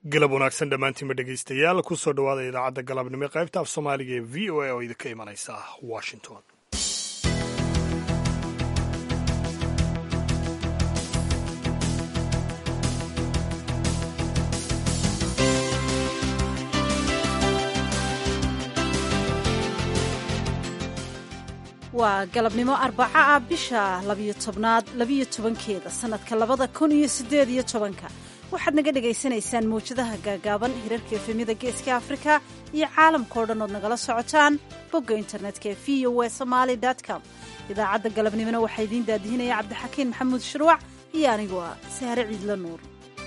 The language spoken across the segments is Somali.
galab wanaagsan dhammaantiinba dhegaystayaal ku soo dhowaada idaacadda galabnimo ee qaybta af soomaaliga ee v o a oo idinka imanaysa washington waa galabnimo arbaca ah bisha labiyo tobnaad labiyo tobankeeda sannadka labada kun iyo siddeed iyo tobanka waxaad naga dhagaysanaysaan mawjadaha gaagaaban hirarka efemyada geeska afrika iyo caalamkao dhan ood nagala socotaan bogga internetka ee v o w somaali com idaacadda galabnimona waxaa idiin daadihinaya cabdixakiin maxamuud shuruuc iyo anigu ah sahre ciidla nuur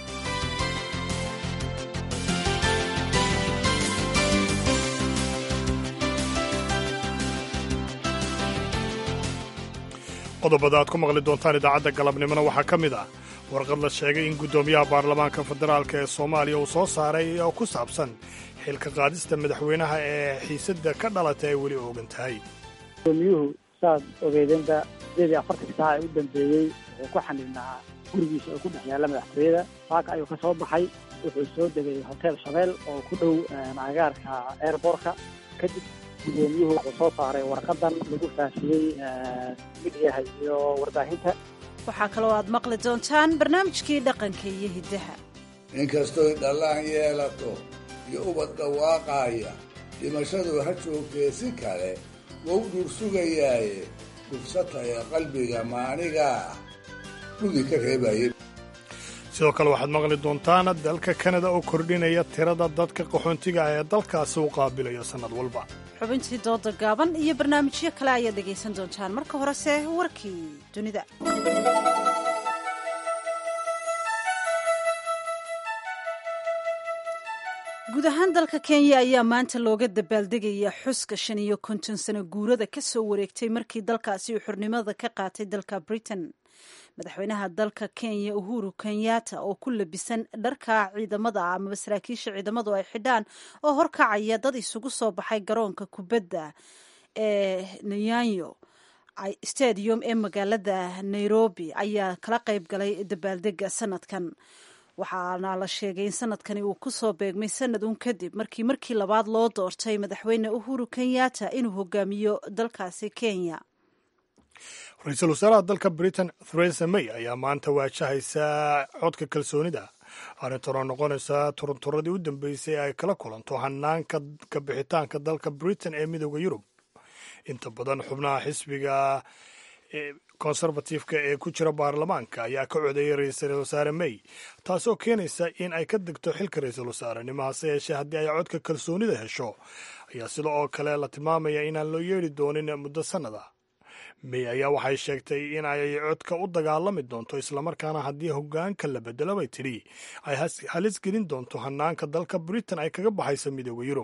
qodobada aad ku maqli doontaan idaacadda galabnimona waxaa ka mid ah warqad la sheegay in guddoomiyaha baarlamaanka federaalk ee soomaaliya uu soo saaray oo ku saabsan xilka qaadista madaxweynaha ee xiisadda ka dhalata ay weli oogan tahay gudoomiyuhu saad ogeydeenba sideed iyo afartanka saaca ee u dambeeyey wuxuu ku xaniibnaa gurigiisa oo ku dhex yaalla madaxtooyada saaka ayuu ka soo baxay wuxuu soo degay hotel shabeel oo ku dhow agaarka airbortka kadib gudoomiyuhu wuxuu soo saaray warqadan lagu faafiyey midyaha iyo warbaahinta waxaa kaloo aad maqli doontaan barnaamijkii dhaqanka iyo hiddaha inkastoy dhallaan yeelato iyo ubad dhawaaqaaya dhimashadu ha joogtee si kale wou dhur sugayaaye gufsataya qalbiga maanigaa dhudi ka reebaye sidoo kale waxaad maqli doontaan dalka kanada oo kordhinaya tirada dadka qaxoontiga ah ee dalkaasi u qaabilayo sannad walba xubintii dooda gaaban iyo barnaamijyo kale ayaad dhegaysan doontaan marka horese warkii dunida guud ahaan dalka kenya ayaa maanta looga dabaaldegaya xuska shan iyo konton sano guurada ka soo wareegtay markii dalkaasi uu xornimada ka qaatay dalka britain madaxweynaha dalka kenya uhuru kenyatta oo ku labisan dharka ciidamada amaba saraakiisha ciidamadu ay xidhaan oo horkacaya dad isugu soo baxay garoonka kubadda ee nyanyo stadium ee magaalada nairobi ayaa kala qayb galay dabaaldega sanadkan waxaana la sheegay in sanadkani uu ku soo beegmay sanad uun kadib markii markii labaad loo doortay madaxweyne uhuru kenyatta inuu hogaamiyo dalkaasi kenya ra-iisul wasaaraha dalka britain theresa may ayaa maanta waajahaysa codka kalsoonida arrintan oo noqonaysa turunturadii u dambeysay ay kala kulanto hanaanka kabixitaanka dalka britain ee midooda yurub inta badan xubnaha xisbiga konservatifka ee ku jira baarlamaanka ayaa ka codeeyay ra-iisul wasaare may taasoo keenaysa in ay ka degto xilka ra-iisul wasaarenimo hase yeeshee haddii ay codka kalsoonida hesho ayaa sida oo kale la tilmaamaya inaan loo yeedhi doonin muddo sannada may ayaa waxay sheegtay in ay codka u dagaalami doonto islamarkaana haddii hogaanka la bedelo bay tidhi ay halis gelin doonto hanaanka dalka britain ay kaga baxayso midooda yurub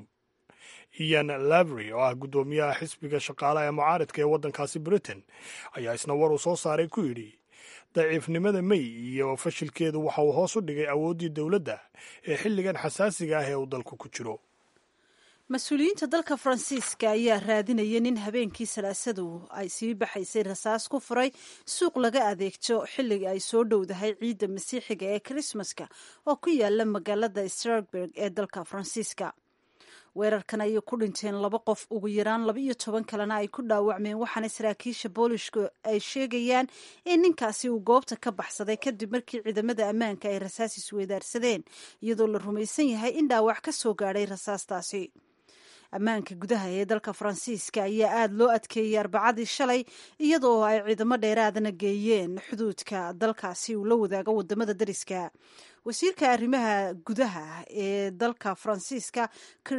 ian lavry oo ah guddoomiyaha xisbiga shaqaalaha ee mucaaridka ee waddankaasi britain ayaa isna war uu soo saaray ku yidhi daciifnimada may iyo fashilkeedu waxa uu hoos u dhigay awooddii dowladda ee xilligan xasaasiga ah ee uu dalku ku jiro mas-uuliyiinta dalka faransiiska ayaa raadinaya nin habeenkii salaasadu ay sii baxaysay rasaas ku furay suuq laga adeegto xilliga ay soo dhowdahay ciidda masiixiga ee krismaska oo ku yaala magaalada strasburg ee dalka faransiiska weerarkan ayay ku dhinteen laba qof ugu yaraan laba iyo toban kalena ay ku dhaawacmeen waxaana saraakiisha boolishku ay sheegayaan in ninkaasi uu goobta ka baxsaday kadib markii ciidamada ammaanka ay rasaas isweydaarsadeen iyadoo la rumaysan yahay in dhaawac ka soo gaadhay rasaastaasi ammaanka gudaha ee dalka faransiiska ayaa aada loo adkeeyey arbacadii shalay iyadoo ay ciidamo dheeraadana geeyeen xuduudka dalkaasi uu la wadaago wadamada dariska wasiirka arrimaha gudaha ee dalka faransiiska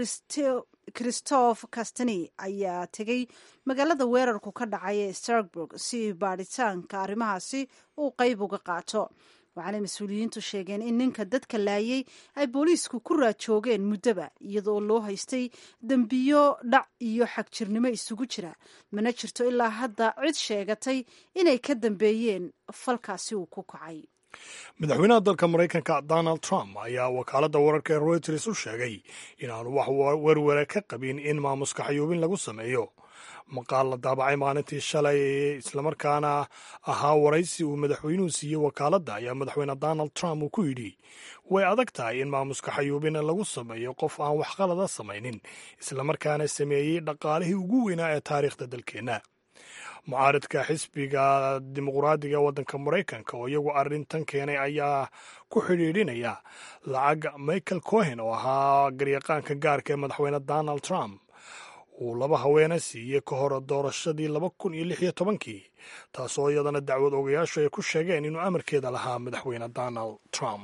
christophe castani ayaa tegey magaalada weerarku ka dhacay ee strasburg si baadhitaanka arrimahaasi uu qeyb uga qaato waxaanay mas-uuliyiintu sheegeen in ninka dadka laayay ay booliisku ku raajoogeen muddoba iyadoo loo haystay dembiyo dhac iyo xagjirnimo isugu jira mana jirto ilaa hadda cid sheegatay inay ka dambeeyeen falkaasi uu ku kacay madaxweynaha dalka maraykanka donald trump ayaa wakaaladda wararka ee reuters u sheegay inaanu wax werware ka qabin in maamuska xayuubin lagu sameeyo maqaal la daabacay maalintii shalay islamarkaana ahaa waraysi uu madaxweynuhu siiyey wakaaladda ayaa madaxweyne donald trump uu ku yidhi way adag tahay in maamuska xayuubina lagu sameeyo qof aan waxqalada samaynin islamarkaana sameeyey dhaqaalihii ugu weynaa ee taariikhda dalkeenna mucaaridka xisbiga dimuqraadiga waddanka maraykanka oo iyagu arrintan keenay ayaa ku xidhiidhinaya lacag michael cohen oo ahaa garyaqaanka gaarka ee madaxweyne donald trump uu laba haweene siiyey ka hor doorashadii laba kun iyo lix iyo tobankii taasoo iyadana dacwad ogayaashu ay ku sheegeen inuu amarkeeda lahaa madaxweyne donald trump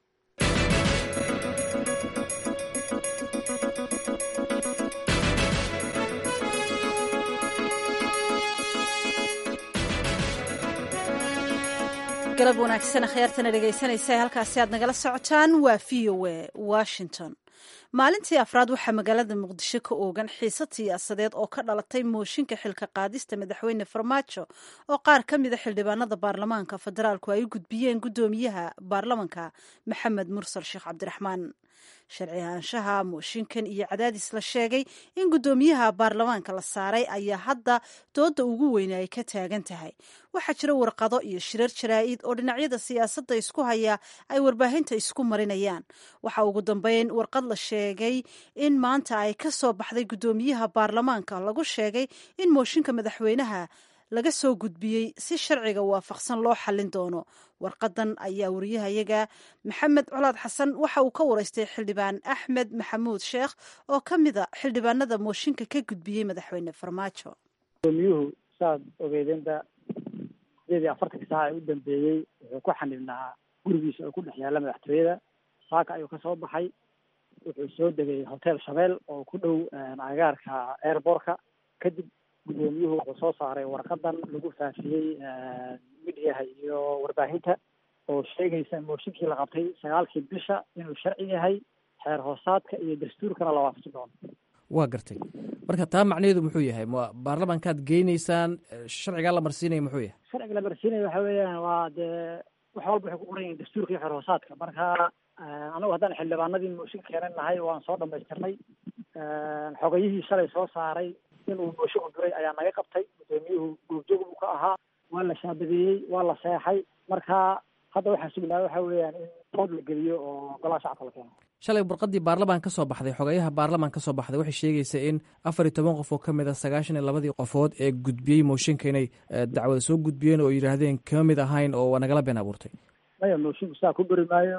galab wanaagsan akhyaartana dhegaysanaysa halkaasi aad nagala socotaan waa v o a washington maalintii afraad waxaa magaalada muqdisho ka oogan xiisad siyaasadeed oo ka dhalatay mooshinka xilka qaadista madaxweyne farmaajo oo qaar ka mida xildhibaanada baarlamaanka federaalku ay u gudbiyeen guddoomiyaha baarlamanka maxamed mursal sheekh cabdiraxmaan sharci ahaanshaha mooshinkan iyo cadaadis la sheegay in guddoomiyaha baarlamaanka la saaray ayaa hadda dooda ugu weyne ay ka taagan tahay waxaa jira warqado iyo shirar jaraa'id oo dhinacyada siyaasadda isku haya ay warbaahinta isku marinayaan waxaa ugu dambeyn warqad la sheegay in maanta ay ka soo baxday guddoomiyaha baarlamaanka lagu sheegay in mooshinka madaxweynaha laga soo gudbiyey si sharciga waafaqsan loo xallin doono warqadan ayaa wariyahayaga maxamed colaad xasan waxa uu ka waraystay xildhibaan axmed maxamuud sheekh oo ka mida xildhibaanada mooshinka ka gudbiyey madaxweyne farmaajo gudoomiyuhu saad ogeydeenba sideed iyo afartanka saaca ee u dambeeyey wuxuu ku xanibnaa gurigiisa oo ku dhex yaalla madaxtooyada saaka ayuu ka soo baxay wuxuu soo degay hotel shabeel oo ku dhow agaarka airbortka kadib guddoomiyuhu wuxuu soo saaray warqadan lagu faafiyey midiyaha iyo warbaahinta oo sheegaysa mooshinkii la qabtay sagaalkii bisha inuu sharci yahay xeer hoosaadka iyo dastuurkana la waafaqi doono waa gartay marka taa macnaheedu muxuu yahay ma baarlamankaad geynaysaan sharcigaa la marsiinaya muxuu yahay sharciga la marsiinaya waxa weeyaan waa dee wax walba waxay ku qoran yihin dastuurka iyo xeer hoosaadka marka anagu haddaan xildhibaanadii mooshinka keenan nahay waan soo dhamaystirnay xogayihii shalay soo saaray inuu mooshiku duray ayaa naga qabtay guddoomiyuhu goobjoog buu ka ahaa waa la shaabadeeyey waa la seexay marka hadda waxaa sugnaa waxa weeyaan in dood la geliyo oo golaha shacabka la keeno shalay warqadii baarlamaan ka soo baxday xogayaha baarlamaan ka soo baxday waxay sheegaysa in afar iyo toban qof oo ka mid a sagaashan iyo labadii qofood ee gudbiyey mooshinka inay dacwada soo gudbiyeen oo yidhaahdeen kama mid ahayn oo waa nagala been abuurtay maya moshinku saa ku beri maayo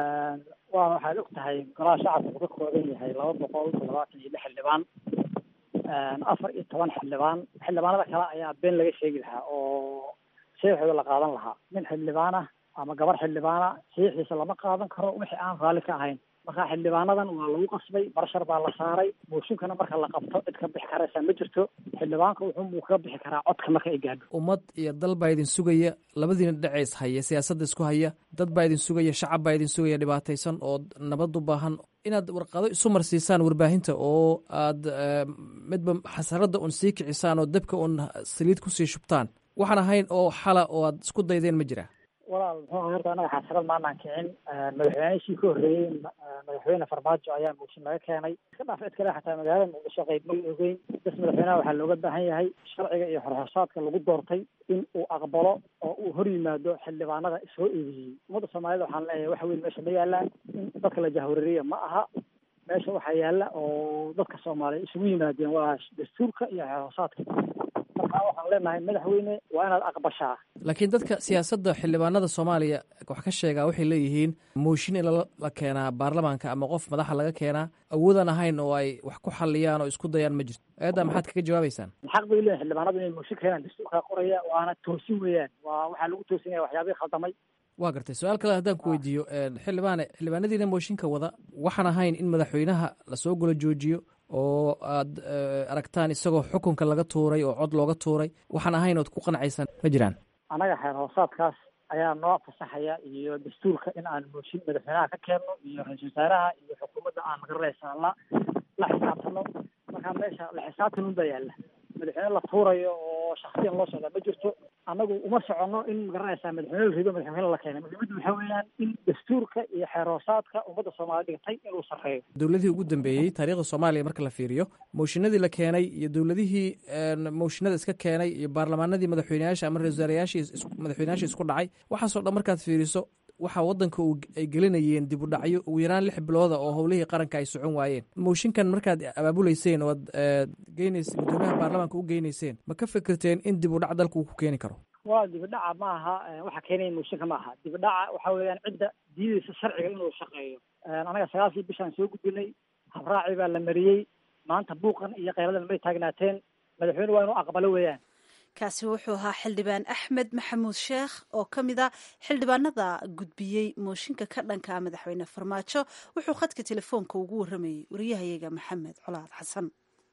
waa waxaad og tahay golaha shacabka wuxuu ka kooban yahay laba boqol toddobaatan iyo lix xildhibaan afar iyo toban xildhibaan xildhibaanada kale ayaa been laga sheegi lahaa oo saxiixooda la qaadan lahaa nin xildhibaan ah ama gabar xildhibaana saxiixiisa lama qaadan karo wixii aan raalli ka ahayn marka xildhibaanadan waa lagu qasbay barshar baa la saaray mooshinkana marka la qabto cid ka bixi karaysa ma jirto xildhibaanka wuxuu kaga bixi karaa codka marka ay gaadho ummad iyo dal baa idin sugaya labadiina dhaceys haya siyaasadda isku haya dad baa idin sugaya shacab baa idin sugaya dhibaataysan oo nabad u baahan inaad warqado isu marsiisaan warbaahinta oo aad midba xasaradda un sii kicisaan oo dabka un saliid kusii shubtaan waxaan ahayn oo xala oo aad isku daydeen ma jira walaal muxuu aha horta anaga xasarad maanaan kicin madaxweynihii ka horreeyey madaxweyne farmaajo ayaa mooshin laga keenay iska dhaaf cid kale xataa magaalada muqdisho qayb ma la ogeyn bas madaxweynaha waxaa looga baahan yahay sharciga iyo xorxorsaadka lagu doortay in uu aqbalo oo uu hor yimaado xildhibaanada soo eedeeyey ummadda soomaalida waxaan leeyahay wax weyn meesha ma yaalaan in dadka la jahwareeriya ma aha meesha waxaa yaala oo dadka soomaaliya isugu yimaadeen waa dastuurka iyo xorxorsaadka marka waxaan leenahay madaxweyne waa inaad aqbashaa laakiin dadka siyaasadda xildhibaanada soomaaliya wax ka sheegaa waxay leeyihiin mooshin in la keenaa baarlamaanka ama qof madaxa laga keenaa awoodaan ahayn oo ay wax ku xaliyaan oo isku dayaan ma jirto eedda maxaad kaga jawaabaysaan xaq bay leeyihin xildhibaanadu inay mooshin keenaan dastuurkaa qoraya waana toosin weeyaan waa waxaa lagu toosinaya waxyaabihii khaldamay waa gartay su-aal kale haddaan ku weydiiyo xildhibaane xildhibaanadiina mooshinka wada waxaan ahayn in madaxweynaha lasoo golo joojiyo oo aad aragtaan isagoo xukunka laga tuuray oo cod looga tuuray waxaan ahayn ood ku qanacaysaan ma jiraan annaga xeer hoosaadkaas ayaa noo fasaxaya iyo dastuurka in aan mooshin madaxweynaha ka keenno iyo ra-iisul wasaaraha iyo xukuumadda aan magararaysa la la xisaabtano markaa meesha la xisaabtan un baa yaalla madaxweyne la tuurayo oo shaksiyan loo socdaa ma jirto annagu uma soconno in magaranaysaa madaxweyne la rido madaxweyne la keenay muhiimaddu waxaa weeyaan in dastuurka iyo xeeroosaadka ummadda soomaaliya dhigtay inuu sarreeyo dowladihii ugu dambeeyey taariikhda soomaaliya marka la fiiriyo mooshinadii la keenay iyo dowladihii mooshinada iska keenay iyo baarlamaanadii madaxweyneyaasha ama ra-isul wasaarayaashii madaxweyneyaashii isku dhacay waxaasoo dhan markaad fiiriso waxaa wadanka ay gelinayeen dib u dhacyo ugu yaraan lix bilooda oo howlihii qaranka ay socon waayeen mooshinkan markaad abaabuleyseen oo ad geyneys guddoomiyaha baarlamaanka u geyneyseen ma ka fikirteen in dib u dhac dalka uu ku keeni karo waa dibidhaca ma aha waxa keenaya mooshinka ma aha dibidhaca waxa weeyaan cidda diidaysa sharciga inuu shaqeeyo anaga sagaalkii bishaan soo gudbinay habraaci baa la mariyey maanta buuqan iyo keyladan may taagnaateen madaxweyne waa inuu aqbalo weeyaan kaasi wuxuu ahaa xildhibaan axmed maxamuud sheekh oo ka mid a xildhibaanada gudbiyey mooshinka ka dhanka madaxweyne farmaajo wuxuu khadka telefoonka ugu warramayey wariyahayaga maxamed colaad xasan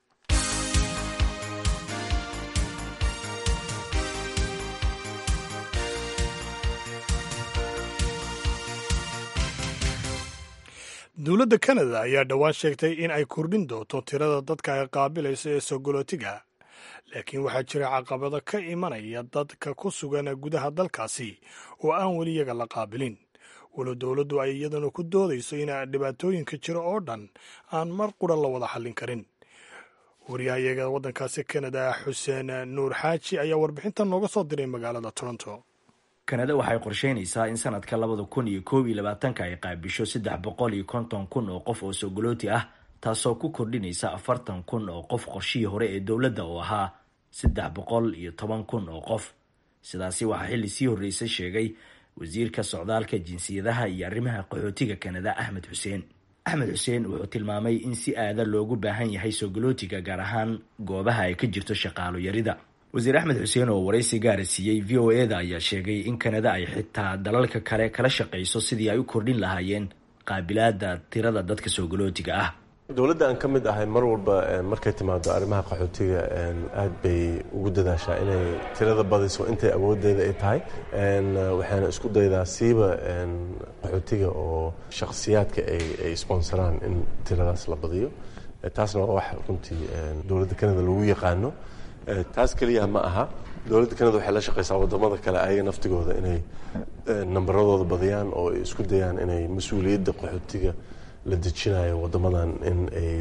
dowladda kanada ayaa dhowaan sheegtay in ay kordhin doonto tirada dadka ay qaabilayso ee sogolootiga laakiin waxaa jira caqabado ka imanaya dadka ku sugan gudaha dalkaasi oo aan weli iyaga la qaabilin walow dowladdu ay iyaduna ku doodayso in dhibaatooyinka jira oo dhan aan mar qura la wada xallin karin wariyahayaga waddankaasi kanada xuseen nuur xaaji ayaa warbixintan nooga soo diray magaalada toronto kanada waxay qorsheynaysaa in sanadka labada kun iyo koob iyo labaatanka ay qaabisho saddex boqol iyo konton kun oo qof oo sogolooti ah taasoo ku kordhinaysa afartan kun oo qof qorshihii hore ee dowladda oo ahaa saddex boqol iyo toban kun oo qof sidaasi waxaa xilli sii horreysay sheegay wasiirka socdaalka jinsiyadaha iyo arrimaha qaxootiga kanada axmed xuseen axmed xuseen wuxuu tilmaamay in si aada loogu baahan yahay sogolootiga gaar ahaan goobaha ay ka jirto shaqaalo yarida wasiir axmed xuseen oo waraysi gaara siiyey v o e da ayaa sheegay in kanada ay xitaa dalalka kale kala shaqayso sidii ay u kordhin lahaayeen qaabilaada tirada dadka sogolootiga ah dowladda aan ka mid ahay mar walba markay timaado arrimaha qaxootiga aad bay ugu dadaashaa inay tirada badiso intay awoodeeda ay tahay waxaana isku daydaa siiba qaxootiga oo shakhsiyaadka ay sponsoraan in tiradaas la badiyo taasna waa wax runtii dowladda kanada lagu yaqaano taas keliya ma aha dowladda kanada waxay la shaqaysaa wadamada kale ayaga naftigooda inay nambaradooda badiyaan oo ay isku dayaan inay mas-uuliyadda qaxootiga la dejinayo wadamadan in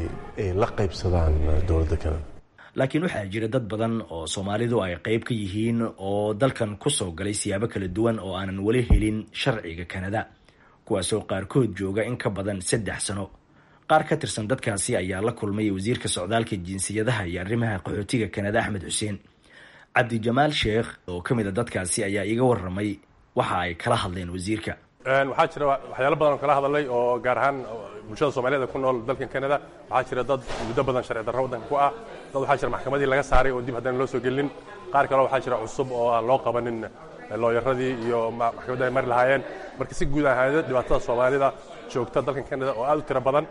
ay la qaybsadaan dowladda kanada laakiin waxaa jira dad badan oo soomaalidu ay qayb ka yihiin oo dalkan kusoo galay siyaabo kala duwan oo aanan weli helin sharciga kanada kuwaasoo qaarkood jooga in ka badan saddex sano qaar ka tirsan dadkaasi ayaa la kulmay wasiirka socdaalka jinsiyadaha iyo arrimaha qaxootiga kanada axmed xuseen cabdijamaal sheekh oo ka mid a dadkaasi ayaa iga waramay waxa ay kala hadleen wasiirka waxaa jira waxyaalo badan oo kala hadalay oo gaar ahaan bulshada soomaaliyed ku nool dalkan kanada waxaa jira dad muddo badan sharci darro waddanka ku ah dad waxaa jira maxkamadii laga saaray oo dib haddana loo soo gelin qaar kaleo waxaa jira cusub oo aan loo qabanin looyaradii iyo maxkamadda ay mari lahaayeen marka si guud ahaada dhibaatada soomaalida joogta dalkan kanada oo aad u tiro badan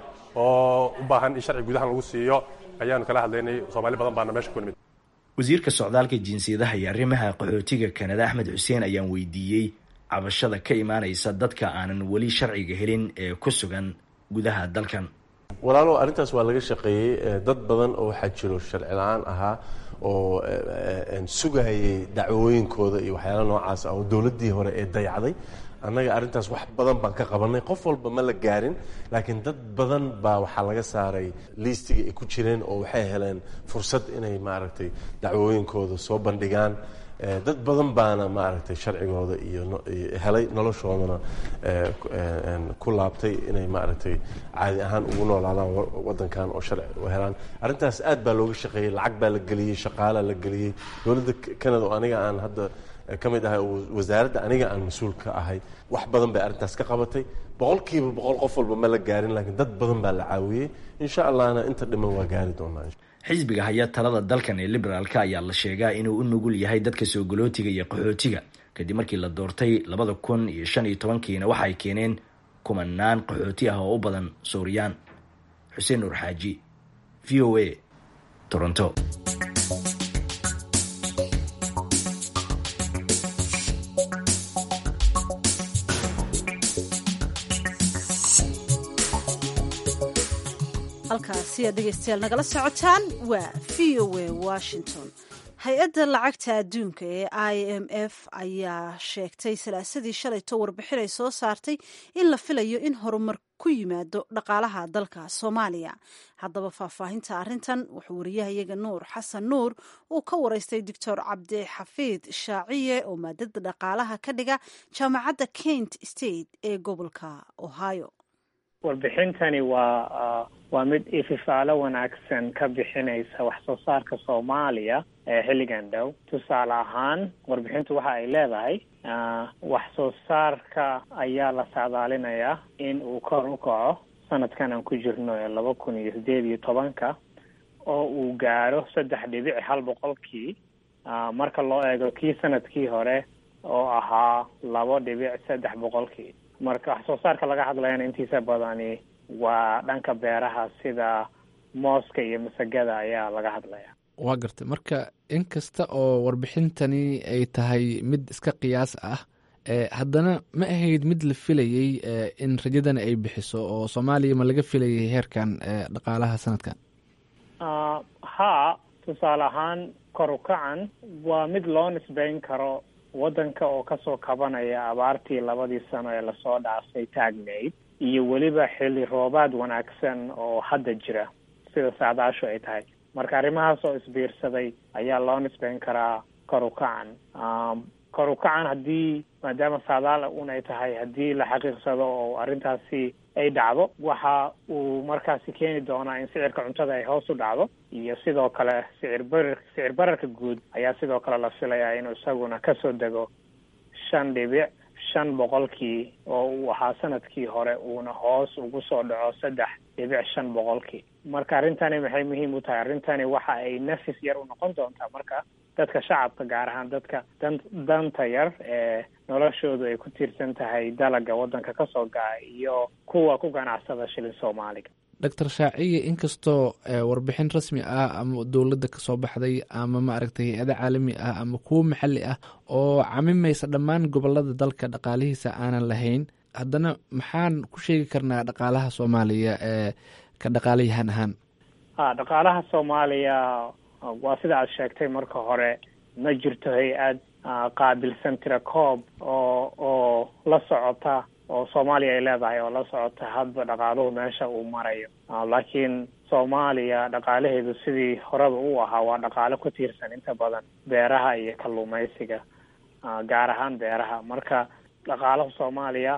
oo u baahan in sharci gudahan lagu siiyo ayaanu kala hadlaynay soomaali badan baana meesha ku nimid wasiirka socdaalka jinsiyadaha iyo arrimaha qaxootiga kanada axmed xuseen ayaan weydiiyey cabashada ka imaanaysa dadka aanan weli sharciga helin ee ku sugan gudaha dalkan walaalo arrintaas waa laga shaqeeyey dad badan oo waxaa jiro sharci la-aan ahaa oo sugayay dacwooyinkooda iyo waxyaala noocaas ah oo dowladdii hore ee dayacday annaga arrintaas wax badan baan ka qabanay qof walba ma la gaarin laakiin dad badan baa waxaa laga saaray liistiga ay ku jireen oo waxay heleen fursad inay maaragtay dacwooyinkooda soo bandhigaan dad badan baana maaragtay sharcigooda iyo helay noloshoodana ku laabtay inay maaragtay caadi ahaan ugu noolaadaan waddankan oo sharci u helaan arrintaas aad baa looga shaqeeyey lacag baa la geliyey shaqaalaa la geliyey dowladda canada oo aniga aan hadda ka mid ahay wasaaradda aniga aan mas-uul ka ahay wax badan bay arrintaas ka qabatay boqolkiiba boqol qof walba ma la gaarin laakiin dad badan baa la caawiyey insha allahna inta dhiman waa gaari doonaa xisbiga haya talada dalkan ee liberaalka ayaa la sheegaa inuu u nugul yahay dadka soogolootiga iyo qaxootiga kadib markii la doortay labada kun iyo shan iyo tobankiina waxay keeneen kumanaan qaxooti ah oo u badan suuriyaan xuseen nuur xaaji v o a toronto halkaasi aad dhegaystayaal nagala socotaan waa v o a washington hay-adda lacagta adduunka ee i m f ayaa sheegtay salaasadii shalayto warbixin ay soo saartay in la filayo in horumar ku yimaado dhaqaalaha dalka soomaaliya haddaba faahfaahinta arrintan wuxuu wariyahayaga nuur xasan nuur uu ka waraystay doctor cabdixafiid shaaciye oo maadada dhaqaalaha ka dhiga jaamacadda kent state ee gobolka ohio warbixintani waa waa mid ififaalo wanaagsan ka bixinaysa wax soo saarka soomaaliya ee xilligan dhow tusaale ahaan warbixintu waxa ay leedahay wax soo saarka ayaa la saadaalinayaa in uu kor u kaco sanadkan aan ku jirno ee laba kun iyo sideed iyo tobanka oo uu gaaro saddex dhibic hal boqolkii marka loo eego kii sanadkii hore oo ahaa labo dhibic saddex boqolkii marka wax soo saarka laga hadlayana intiisa badani waa dhanka beeraha sida mooska iyo masagada ayaa laga hadlaya waa gartay marka in kasta oo warbixintani ay tahay mid iska qiyaas ah haddana ma ahayd mid la filayey in rajadani ay bixiso oo soomaaliya ma laga filayay heerkan dhaqaalaha sanadkan ha tusaale ahaan kor u kacan waa mid loo nisbeyn karo waddanka oo kasoo kabanaya abaartii labadii sano ee lasoo dhaafay taagnayd iyo weliba xilli roobaad wanaagsan oo hadda jira sida saadaashu ay tahay marka arrimahaas oo isbiirsaday ayaa loo nisbeyn karaa kor u kacan kor u kacan haddii maadaama saadaal un ay tahay haddii la xaqiiqsado oo arrintaasi ay dhacdo waxa uu markaasi keeni doonaa in sicirka cuntada ay hoos u dhacdo iyo sidoo kale sicir barar sicir bararka guud ayaa sidoo kale la filayaa inuu isaguna kasoo dego shan dhibic shan boqolkii oo uu ahaa sanadkii hore uuna hoos ugu soo dhaco saddex dhibic shan boqolkii marka arrintani maxay muhiim u tahay arrintani waxa ay nafis yar u noqon doontaa marka dadka shacabka gaar ahaan dadka dan danta yar ee noloshoodu ay ku tiirsan tahay dalaga waddanka kasoo gaca iyo kuwa ku ganacsada shilin soomaaliga doctor shaaciye inkastoo warbixin rasmi ah ama dowladda kasoo baxday ama maaragtay hay-ada caalami ah ama kuwo maxalli ah oo camimaysa dhammaan gobolada dalka dhaqaalihiisa aanan lahayn haddana maxaan ku sheegi karnaa dhaqaalaha soomaaliya ee ka dhaqaalayahan ahaan ha dhaqaalaha soomaaliya waa sida aad sheegtay marka hore ma jirto hay-ad qaabilsan tira koob oo oo la socota oo soomaaliya ay leedahay oo la socota hadba dhaqaaluhu meesha uu marayo laakiin soomaaliya dhaqaalaheedu sidii horeba u ahaa waa dhaqaalo ku tiirsan inta badan beeraha iyo kalluumaysiga gaar ahaan beeraha marka dhaqaalaha soomaaliya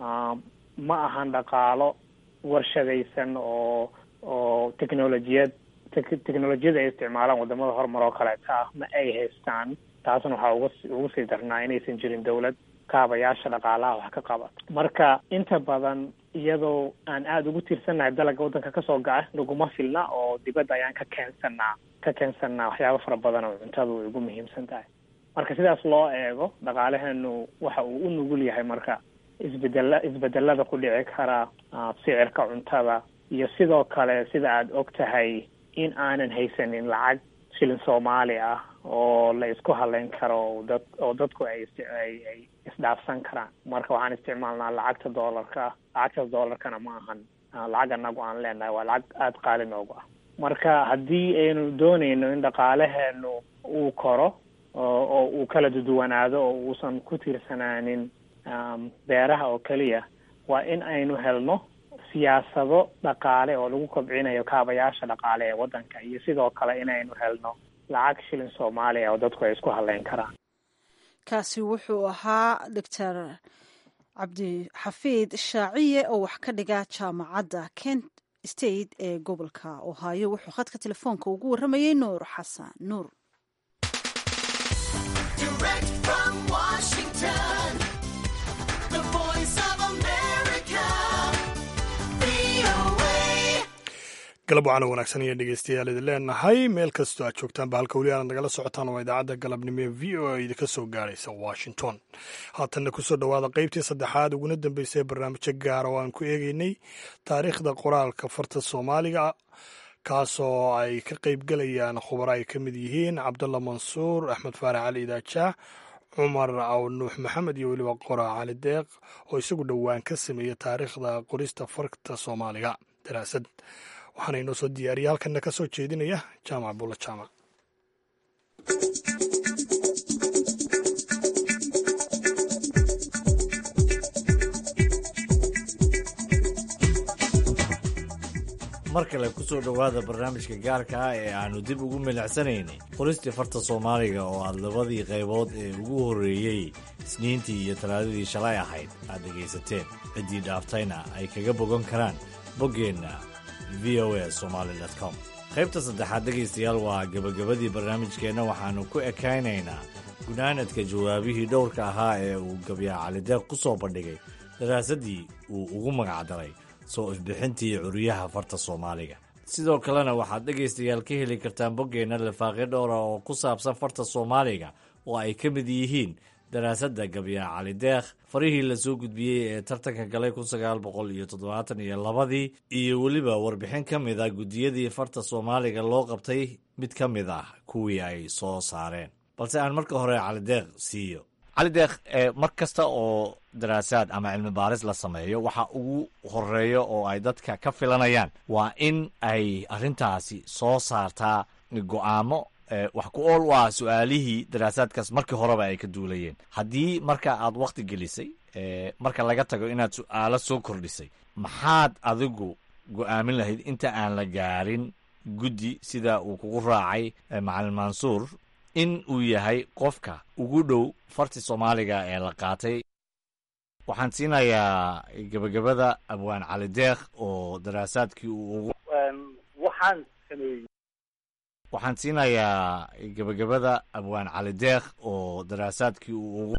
ma ahan dhaqaalo warshadaysan oo oo technolojiyad technolojiyada ay isticmaalaan wadamada horumar oo kaleeta ah ma ay haystaan taasna waxaa uga ugu sii darnaa inaysan jirin dawlad kaabayaasha dhaqaalaha wax ka qaba marka inta badan iyadoo aan aada ugu tiirsannahay dalaga waddanka kasoo gaca naguma filna oo dibadda ayaan ka keensanaa ka keensanaa waxyaaba fara badan oo cuntadu ay ugu muhiimsan tahay marka sidaas loo eego dhaqaalaheenu waxa uu u nugul yahay marka isbedela isbedelada ku dhici kara sicirka cuntada iyo sidoo kale sida aada og tahay in aanan haysanin lacag shilin soomaali ah oo la isku haleyn karo dad oo dadku ay ay ay isdhaafsan karaan marka waxaan isticmaalnaa lacagta doolarka lacagtaas doolarkana ma ahan lacag anagu aan leenahay waa lacag aada qaali noogu ah marka haddii aynu dooneyno in dhaqaalaheenu uu koro oo uu kala duduwanaado oo uusan ku tiirsanaanin beeraha oo keliya waa in aynu helno siyaasado dhaqaale oo lagu kobcinayo kaabayaasha dhaqaale ee waddanka iyo sidoo kale inaynu helno lacag shilin soomaaliya oo dadku ay isku haleyn karaan kaasi wuxuu ahaa doctor cabdixafiid shaaciye oo wax ka dhiga jaamacadda kent state ee gobolka ohaayo wuxuu khadka telefoonka ugu warramayey nuur xasan nuur galab waxaana wanaagsan iyo dhegeystayaal idin leenahay meel kastoo aad joogtaanba halka weli aad nagala socotaan waa idaacadda galabnimo ee v o a idinka soo gaaraysa washington haatanna kusoo dhowaada qaybtii saddexaad uguna dambeysay ee barnaamijyo gaara oo aan ku eegeynay taariikhda qoraalka farta soomaaliga kaasoo ay ka qaybgelayaan khubaro ay ka mid yihiin cabdulla mansuur axmed faarax cali idaajaax cumar aw nuux maxamed iyo weliba qora cali deeq oo isagu dhowaan ka sameeyey taariikhda qorista farta soomaaliga daraasad waxaana inoo soo diyaariyay halkanna ka soo jeedinaya jaamac bulla jaamac mar kale ku soo dhowaada barnaamijka gaarka ah ee aannu dib ugu milicsanaynay qoristii farta soomaaliga oo aad labadii qaybood ee ugu horreeyey isniintii iyo talaadadii shalay ahayd aad dhegaysateen ciddii dhaaftayna ay kaga bogan karaan boggeenna v o a somaali com qaybta saddexaad dhegaystayaal waa gebagabadii barnaamijkeenna waxaannu ku ekaynaynaa gunaanadka jawaabihii dhowrka ahaa ee uu gabyaa calideeq ku soo bandhigay daraasaddii uu ugu magacdaray soo ifbixintii curyaha farta soomaaliga sidoo kalena waxaad dhegaystayaal ka heli kartaan boggeenna lifaaqyo dhowra oo ku saabsan farta soomaaliga oo ay ka mid yihiin daraasadda gabyaa calideekh farihii la soo gudbiyey ee tartanka galay kun sagaal boqol iyo toddobaatan iyo labadii iyo weliba warbixin ka mid ah guddiyadii farta soomaaliga loo qabtay mid ka mid ah kuwii ay soo saareen balse aan marka hore calideekh siiyo calideekh mar kasta oo daraasaad ama cilmi baaris la sameeyo waxa ugu horeeyo oo ay dadka ka filanayaan waa in ay arrintaasi soo saartaa go'aamo wax ku ool u ah su-aalihii daraasaadkaas markii horeba ay ka duulayeen haddii marka aad wakhti gelisay marka laga tago inaad su-aalo soo kordhisay maxaad adigu go'aamin lahayd inta aan la gaarin guddi sida uu kugu raacay macalin mansuur in uu yahay qofka ugu dhow farti soomaaliga ee la qaatay waxaan siinayaa gebagabada abwaan calideekh oo daraasaadkii uu ugu waxaan sameeyey waxaan siinayaa gebagabada abwaan calideekh oo daraasaadkii uu ugu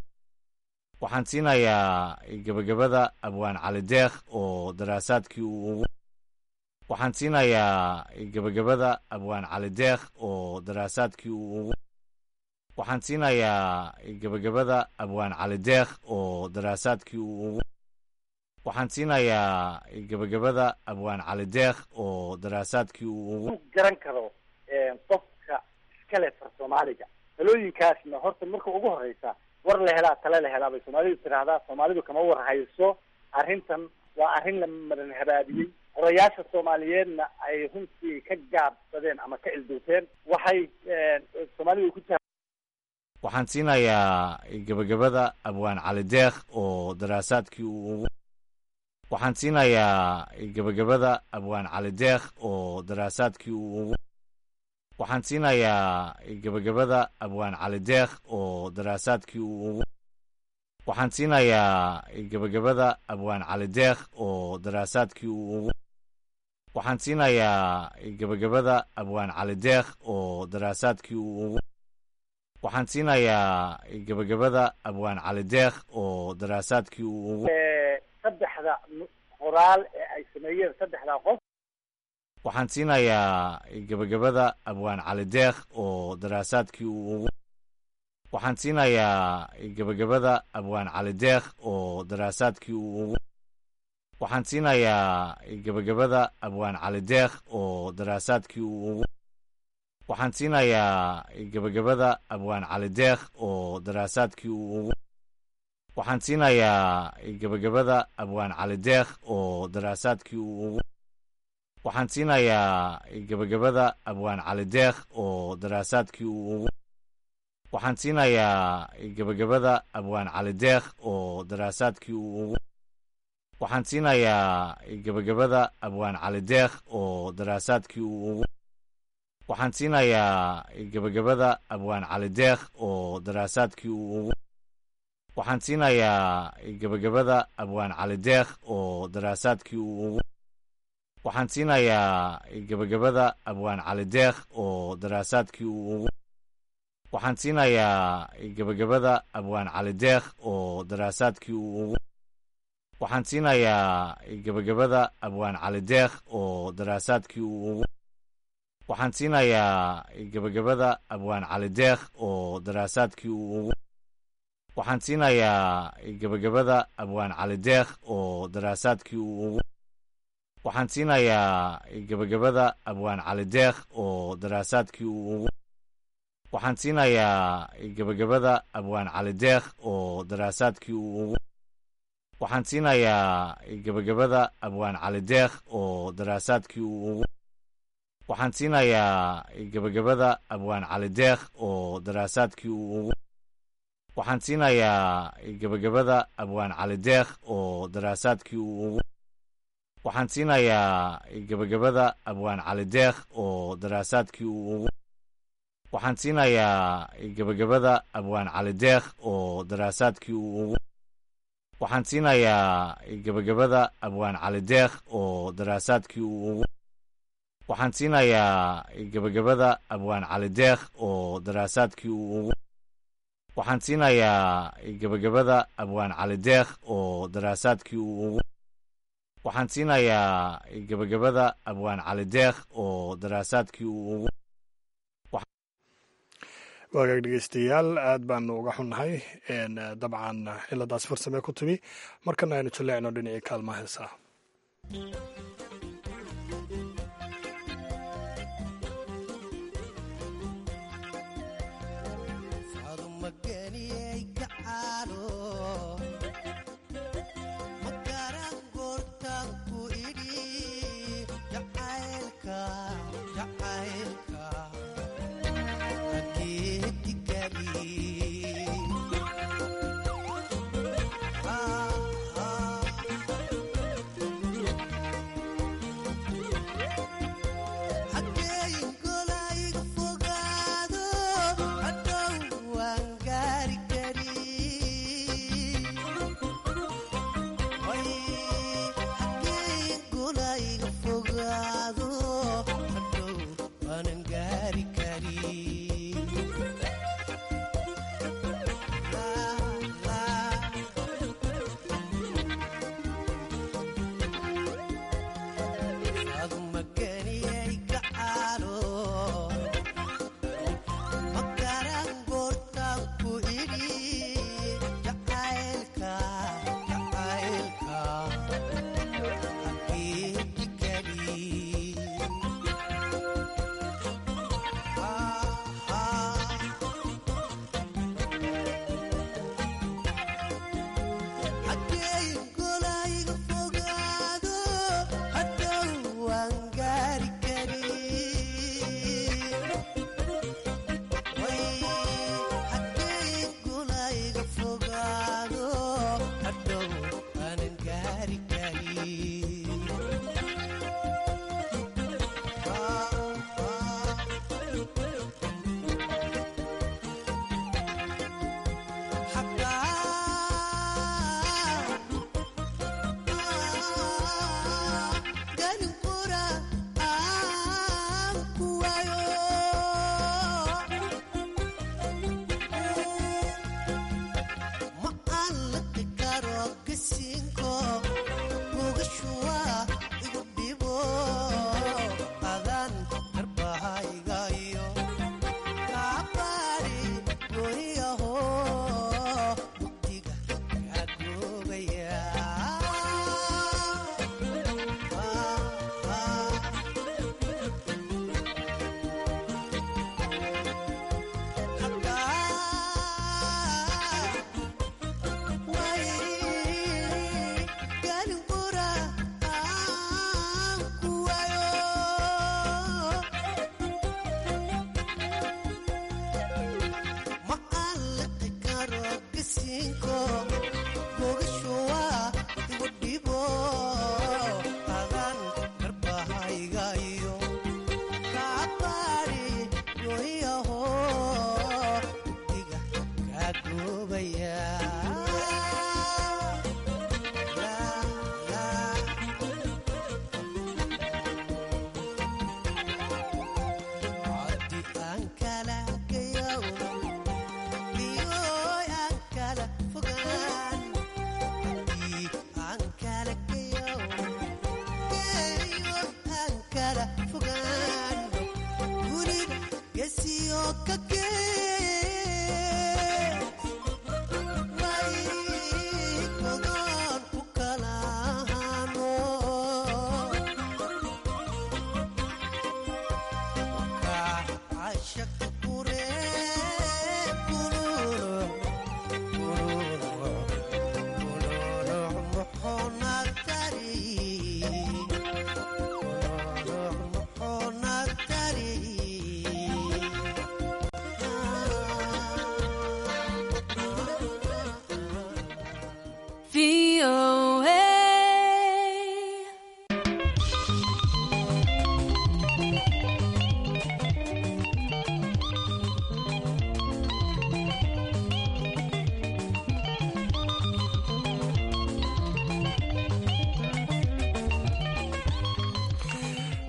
waxaan siinayaa gebagabada abwaan calideekh oo daraasaadkii uu ugu waxaan siinayaa gebagabada abwaan calideekh oo daraasaadkii uu ugu waxaan siinayaa gebagabada abwaan calideekh oo daraasaadkii uu ugu waxaan siinayaa gebagabada abwaan calideekh oo daraasaadkii uu ugu garan karo qofka iskale far soomaaliga talooyinkaasna horta marka ugu horeysa war la helaa tale la helaa bay soomaalidu tiraahdaa soomaalidu kama war hayso arrintan waa arrin la maran habaabiyey qorayaasha soomaaliyeedna ay runtii ka gaabsadeen ama ka ilduuteen waxay soomaalidu ku waxaan siinayaa gebagabada abwaan calideekh oo daraasaadkii uu ugu waxaan siinayaa gebagabada abwaan calideekh oo daraasaadkii uu ugu waxaan siinayaa gebagabada abwaan calideekh oo daraasaadkii uu ugu waxaan siinayaa gebagabada abwaan calideekh oo daraasaadkii uu ugu waxaan siinayaa gebagabada abwaan calideekh oo daraasaadkii uu ugu waxaan siinayaa gebagabada abwaan calideekh oo daraasaadkii uu ugu saddexda qoraal ee ay sameeyeen saddexdaa qof waxaan siinayaa gebagabada abwaan calideekh oo daraasaadkii uu ugu waxaan siinayaa gebagabada abwaan calideekh oo daraasaadkii uu ugu waxaan siinayaa gebagabada abwaan calideekh oo daraasaadkii uu ugu waxaan siinayaa gebagabada abwaan calideekh oo daraasaadkii uu ugu waxaan siinayaa gebagabada abwaan calideekh oo daraasaadkii uu ugu waxaan siinayaa gebagabada abwaan calideekh oo daraasaadkii uu ugu waxaan siinayaa gebagabada abwaan calideekh oo daraasaadkii uu ugu waxaan siinayaa gebagabada abwaan calideekh oo daraasaadkii uu ugu waxaan siinayaa gebagabada abwaan calideekh oo daraasaadkii uu ugu waxaan siinayaa gebagabada abwaan calideekh oo daraasaadkii uu ugu waxaan siinayaa gebagabada abwaan calideekh oo daraasaadkii uu ugu waxaan siinayaa gebagabada abwaan calideekh oo daraasaadkii uu ugu waxaan siinayaa gebagabada abwaan calideekh oo daraasaadkii uu ugu waxaan siinayaa gebagabada abwaan calideekh oo daraasaadkii uu ugu waxaan siinayaa gebagabada abwaan calideekh oo daraasaadkii uu ugu waxaan siinayaa gebagabada abwaan calideekh oo daraasaadkii uu ugu waxaan siinayaa gebagabada abwaan calideekh oo daraasaadkii uu ugu waxaan siinayaa gebagabada abwaan calideekh oo daraasaadkii uu ugu waxaan siinayaa gebagabada abwaan cali deekh oo daraasaadkii uu ugu waxaan siinayaa gebagabada abwaan cali deekh oo daraasaadkii uu ugu waxaan siinayaa gebagabada abwaan cali deekh oo daraasaadkii uu ugu waxaan siinayaa gebagabada abwaan cali deekh oo daraasaadkii uu ugu waxaan siinayaa gebagabada abwaan cali deekh oo daraasaadkii uu ugu waxaan siinayaa gebagabada abwaan cali deekh oo daraasaadkii uu ugu waxaan siinayaa gebagabada abwaan cali deekh oo daraasaadkii uu ugu waxaan siinayaa gebagabada abwaan cali deekh oo daraasaadkii uu ugu waagaag dhegeystayaal aad baanu uga xunnahay dabcan ciladaas farsame ku timi markana aynu jaleecno dhinacii kaalmaha heesaa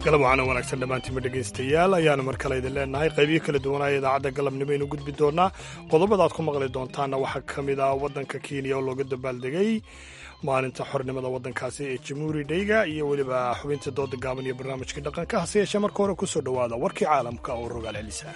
galab waxaana wanaagsan dhammaantiinba dhegaystayaal ayaanu mar kale idin leenahay qaybiyo kala duwanaya idaacadda galabnimo aynu gudbi doonaa qodobada aad ku maqli doontaanna waxaa ka mid ah waddanka kenya oo looga dabaaldegay maalinta xornimada waddankaasi ee jamhuuri dheyga iyo weliba xubinta dooda gaaban iyo barnaamijkii dhaqanka hase yeeshee marka hore ku soo dhowaada warkii caalamka oo rogaal celisa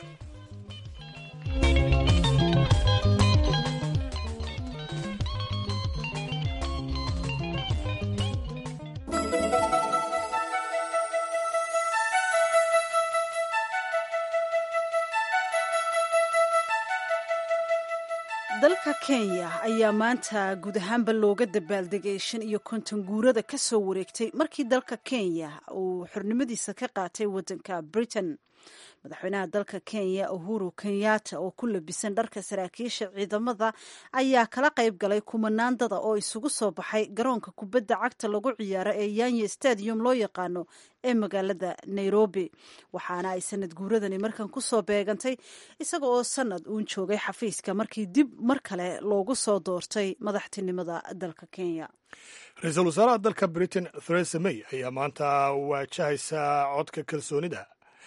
dalka kenya ayaa maanta guud ahaanba looga dabaaldegay shan iyo konton guurada ka soo wareegtay markii dalka kenya uu xornimadiisa ka qaatay waddanka britain madaxweynaha dalka kenya uhuru kenyatta oo ku labisan dharka saraakiisha ciidamada ayaa kala qayb galay kumanaandada oo isugu soo baxay garoonka kubadda cagta lagu ciyaaro ee yanye stadium loo yaqaano ee magaalada nairobi waxaana ay sanad guuradani markan kusoo beegantay isaga oo sanad uun joogay xafiiska markii dib mar kale loogu soo doortay madaxtinimada dalka kenya ra-iisul wasaaraha dalka britain theresa may ayaa maanta waajahaysa codka kalsoonida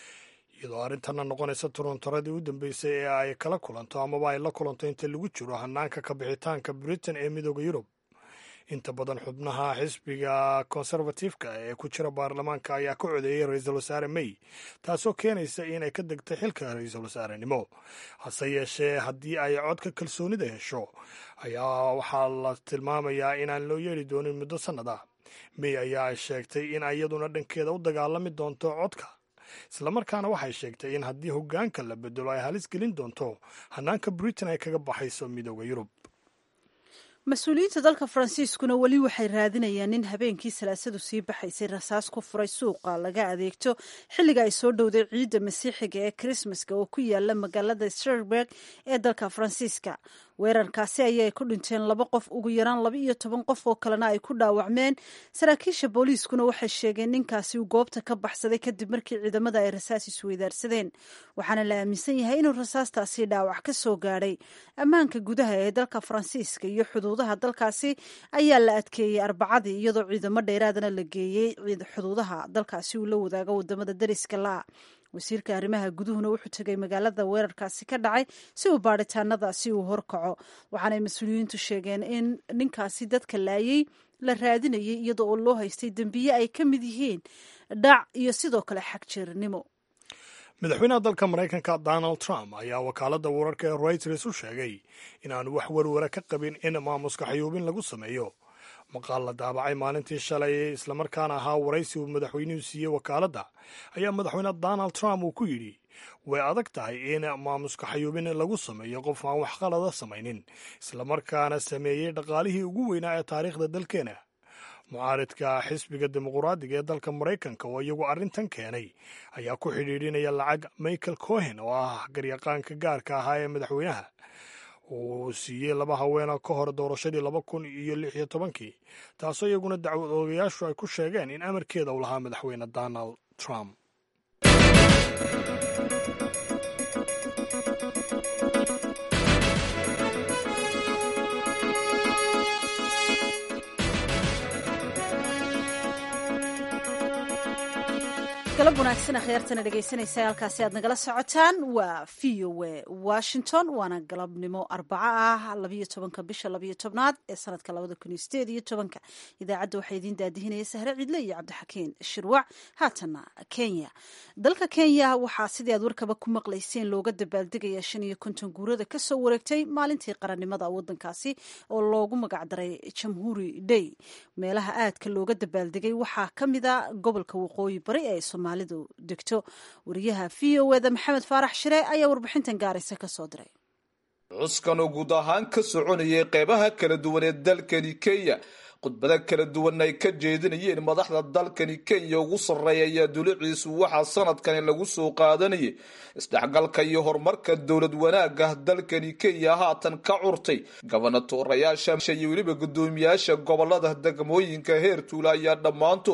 iyadoo arrintanna noqonaysa turuntaradii u dambeysay ee ay kala kulanto amaba ay la kulanto inta lagu jiro hanaanka kabixitaanka britain ee midooda yurub inta badan xubnaha xisbiga konservatifka ee ku jira baarlamaanka ayaa ka codeeyey ra-iisul wasaare may taasoo keenaysa inay ka degtay xilka ra-iisul wasaarenimo hase yeeshee haddii ay codka kalsoonida hesho ayaa waxaa la tilmaamayaa inaan loo yeeri doonin muddo sannad ah may ayaa sheegtay in iyaduna dhankeeda u dagaalami doonto codka islamarkaana waxay sheegtay in haddii hoggaanka la bedelo ay halis gelin doonto hanaanka britain ay kaga baxayso midooda yurub mas-uuliyiinta dalka faransiiskuna weli waxay raadinayaan nin habeenkii salaasadu sii baxaysay rasaas ku furay suuqa laga adeegto xilliga ay soo dhowday ciidda masiixiga ee krismaska oo ku yaala magaalada strasburg ee dalka faransiiska weerarkaasi ayay ku dhinteen laba qof ugu yaraan laba iyo toban qof oo kalena ay ku dhaawacmeen saraakiisha booliiskuna waxay sheegeen ninkaasi uu goobta ka baxsaday kadib markii ciidamada ay rasaas isweydaarsadeen waxaana la aaminsan yahay inuu rasaastaasi dhaawac ka soo gaadhay ammaanka gudaha ee dalka faransiiska iyo xuduudaha dalkaasi ayaa la adkeeyey arbacadii iyadoo ciidamo dheeraadana la geeyey xuduudaha dalkaasi uu la wadaago wadamada dariska la wasiirka arrimaha guduhuna wuxuu tegay magaalada weerarkaasi ka dhacay si uu baadhitaanadaasi uu horkaco waxaanay mas-uuliyiintu sheegeen in ninkaasi dadka laayay la raadinayay iyadoo oo loo haystay dembiye ay ka mid yihiin dhac iyo sidoo kale xagjeernimo madaxweynaha dalka maraykanka donald trump ayaa wakaaladda wararka ee reuters u sheegay inaanu wax warwara ka qabin in maamuska xayuubin lagu sameeyo maqaal la daabacay maalintii shalay islamarkaana ahaa waraysi uu madaxweynuhu siiyey wakaaladda ayaa madaxweyne donald trump uu ku yidhi way adag tahay in maamuska xayuubin lagu sameeyo qof aan wax qalada samaynin islamarkaana sameeyey dhaqaalihii ugu weynaa ee taariikhda dalkeena mucaaridka xisbiga dimuquraadiga ee dalka maraykanka oo iyagu arrintan keenay ayaa ku xidhiidhinaya lacag michael cohen oo ah garyaqaanka gaarka ahaa ee madaxweynaha uu siiyey laba haweena ka hor doorashadii laba kun iyo lix iyo tobankii taasoo iyaguna dacwad oogayaashu ay ku sheegeen in amarkeeda uu lahaa madaxweyne donald trump galab wanaagsan akhyaartana dhegaysanaysa halkaasi aad nagala socotaan waa v o e washington waana galabnimo arbaco ah labayo tobanka bisha labayo tobnaad ee sanadka labada kun iyo sideed iyo tobanka idaacadda waxaa idiin daadihinaya sahre cidle iyo cabdixakiin shirwac haatana kenya dalka kenya waxaa sidii aad warkaba ku maqlayseen looga dabaaldegaya shan iyo konton guurada kasoo wareegtay maalintii qarannimada wadankaasi oo loogu magacdaray jamhuuri day meelaha aadka looga dabaaldegay waxaa ka mida gobolka waqooyi bari ee soomaalidu degto wariyaha v o eda maxamed faarax shire ayaa warbixintan gaaraysa ka soo diray cuskan oo guud ahaan ka soconayay qeybaha kala duwan ee dalkani kenya khudbado kala duwan ay ka jeedinayeen madaxda dalkani kenya ugu sarreeya ayaa duliciisu waxaa sanadkani lagu soo qaadanayay isdhexgalka iyo horumarka dowlad wanaagah dalkani kenya haatan ka curtay gobonatoorayaasha iyo weliba guddoomiyaasha gobolada degmooyinka heer tuula ayaa dhammaantood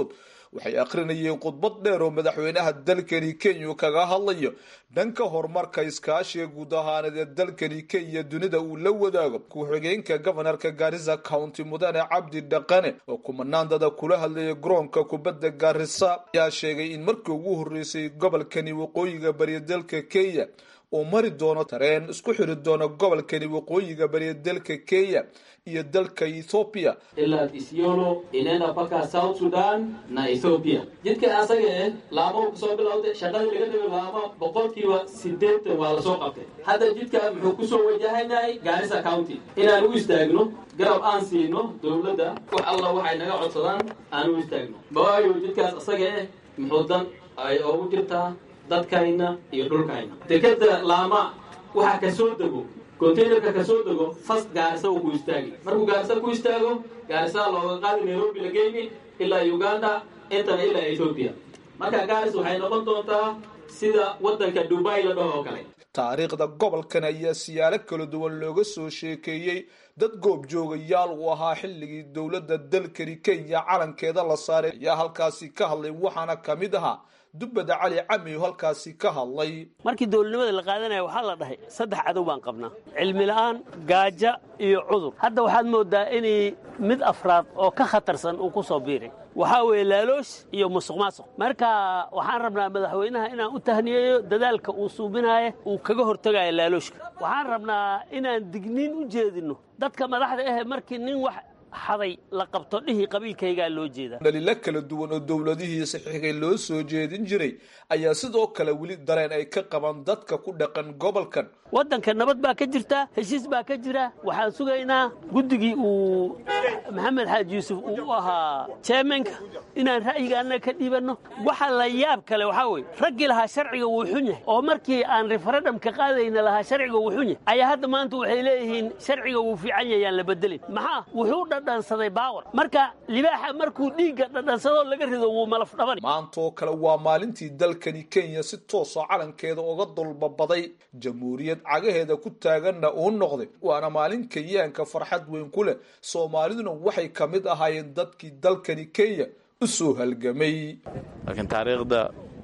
waxay akhrinayeen khudbad dheer oo madaxweynaha dalkani kenya kaga hadlayo dhanka horumarka iskaashiga guud ahaaneed ee dalkani kenya dunida uu la wadaago ku-xigeenka gobanarka gaarisa county mudane cabdi dhaqane oo kumanaandada kula hadlaya garoonka kubadda gaarisa ayaa sheegay in markii ugu horreysay gobolkani waqooyiga bariya dalka kenya uu mari doono tareen isku xiri doono gobolkani waqooyiga bariya dalka kenya iyo dalka ethoobiya ilaa isyolo inaenda mpaka south sudan na ethoopia jidka asaga eh laamo kusoo bilowday shaqadii laga dhigay laamo boqolkiiba sideetan waa lasoo qabtay hadda jidka muxuu kusoo wajahanyahay gaarisa county inaan u istaagno garab aan siino dowladda wax alla waxay naga codsadaan aan u istaagno waayo jidkaas asaga eh muxuu dan ay oogu jirtaa dadkayna iyo dhulkayna dekeda laama waxaa ka soo dego containerka ka soo dego fas gaarisa uu ku istaagi markuu gaarisa ku istaago gaarisa looga qaadi nairobi la geyni ilaa uganda intana ilaa ethoopia marka gaaris waxay noqon doontaa sida waddanka dubai la dhaho oo kale taariikhda gobolkan ayaa siyaalo kala duwan looga soo sheekeeyey dad goobjoogayaal uu ahaa xilligii dowladda dalkani kenya calankeeda la saaray ayaa halkaasi ka hadlay waxaana ka mid ahaa dubbada cali cami oo halkaasi ka hadlay markii dowladnimada la qaadanaya waxaa la dhahay saddex cadow baan qabnaa cilmi la'aan gaajo iyo cudur hadda waxaad moodaa inay mid afraad oo ka khatarsan uu ku soo biiray waxaa weeye laaloosh iyo musuq maasuq marka waxaan rabnaa madaxweynaha inaan u tahniyeeyo dadaalka uu suubinaayo uu kaga hortegayo laalooshka waxaan rabnaa inaan digniin u jeedinno dadka madaxda ahe markii nin wax xaday la qabto dhihii qabiilkaygaa loo jeedaa dhaliilo kala duwan oo dowladihii saxiixay loo soo jeedin jiray ayaa sidoo kale weli dareen ay ka qabaan dadka ku dhaqan gobolkan waddanka nabad baa ka jirta heshiis baa ka jira waxaan sugaynaa guddigii uu maxamed xaaji yuusuf uu u ahaa jeemenka inaan ra'yigaana ka dhiibanno waxa la yaab kale waxaa weye raggii lahaa sharciga wuu xun yahay oo markii aan referendamka qaadayna lahaa sharciga wuu xun yahay ayaa hadda maanta waxay leeyihiin sharciga wuu fiican yahay aan la bedelin maxaa wuxuu dhadhansaday baawar marka libaaxa markuu dhiigga dhadhansadoo laga rido wuu malaf dhaban maantaoo kale waa maalintii dalkani kenya si toosa calankeeda uga dulbabaday jamhuuriyad cagaheeda ku taaganna uu noqday waana maalin kenyaanka farxad weyn ku leh soomaaliduna waxay ka mid ahaayeen dadkii dalkani kenya u soo halgamay laakiin taariikhda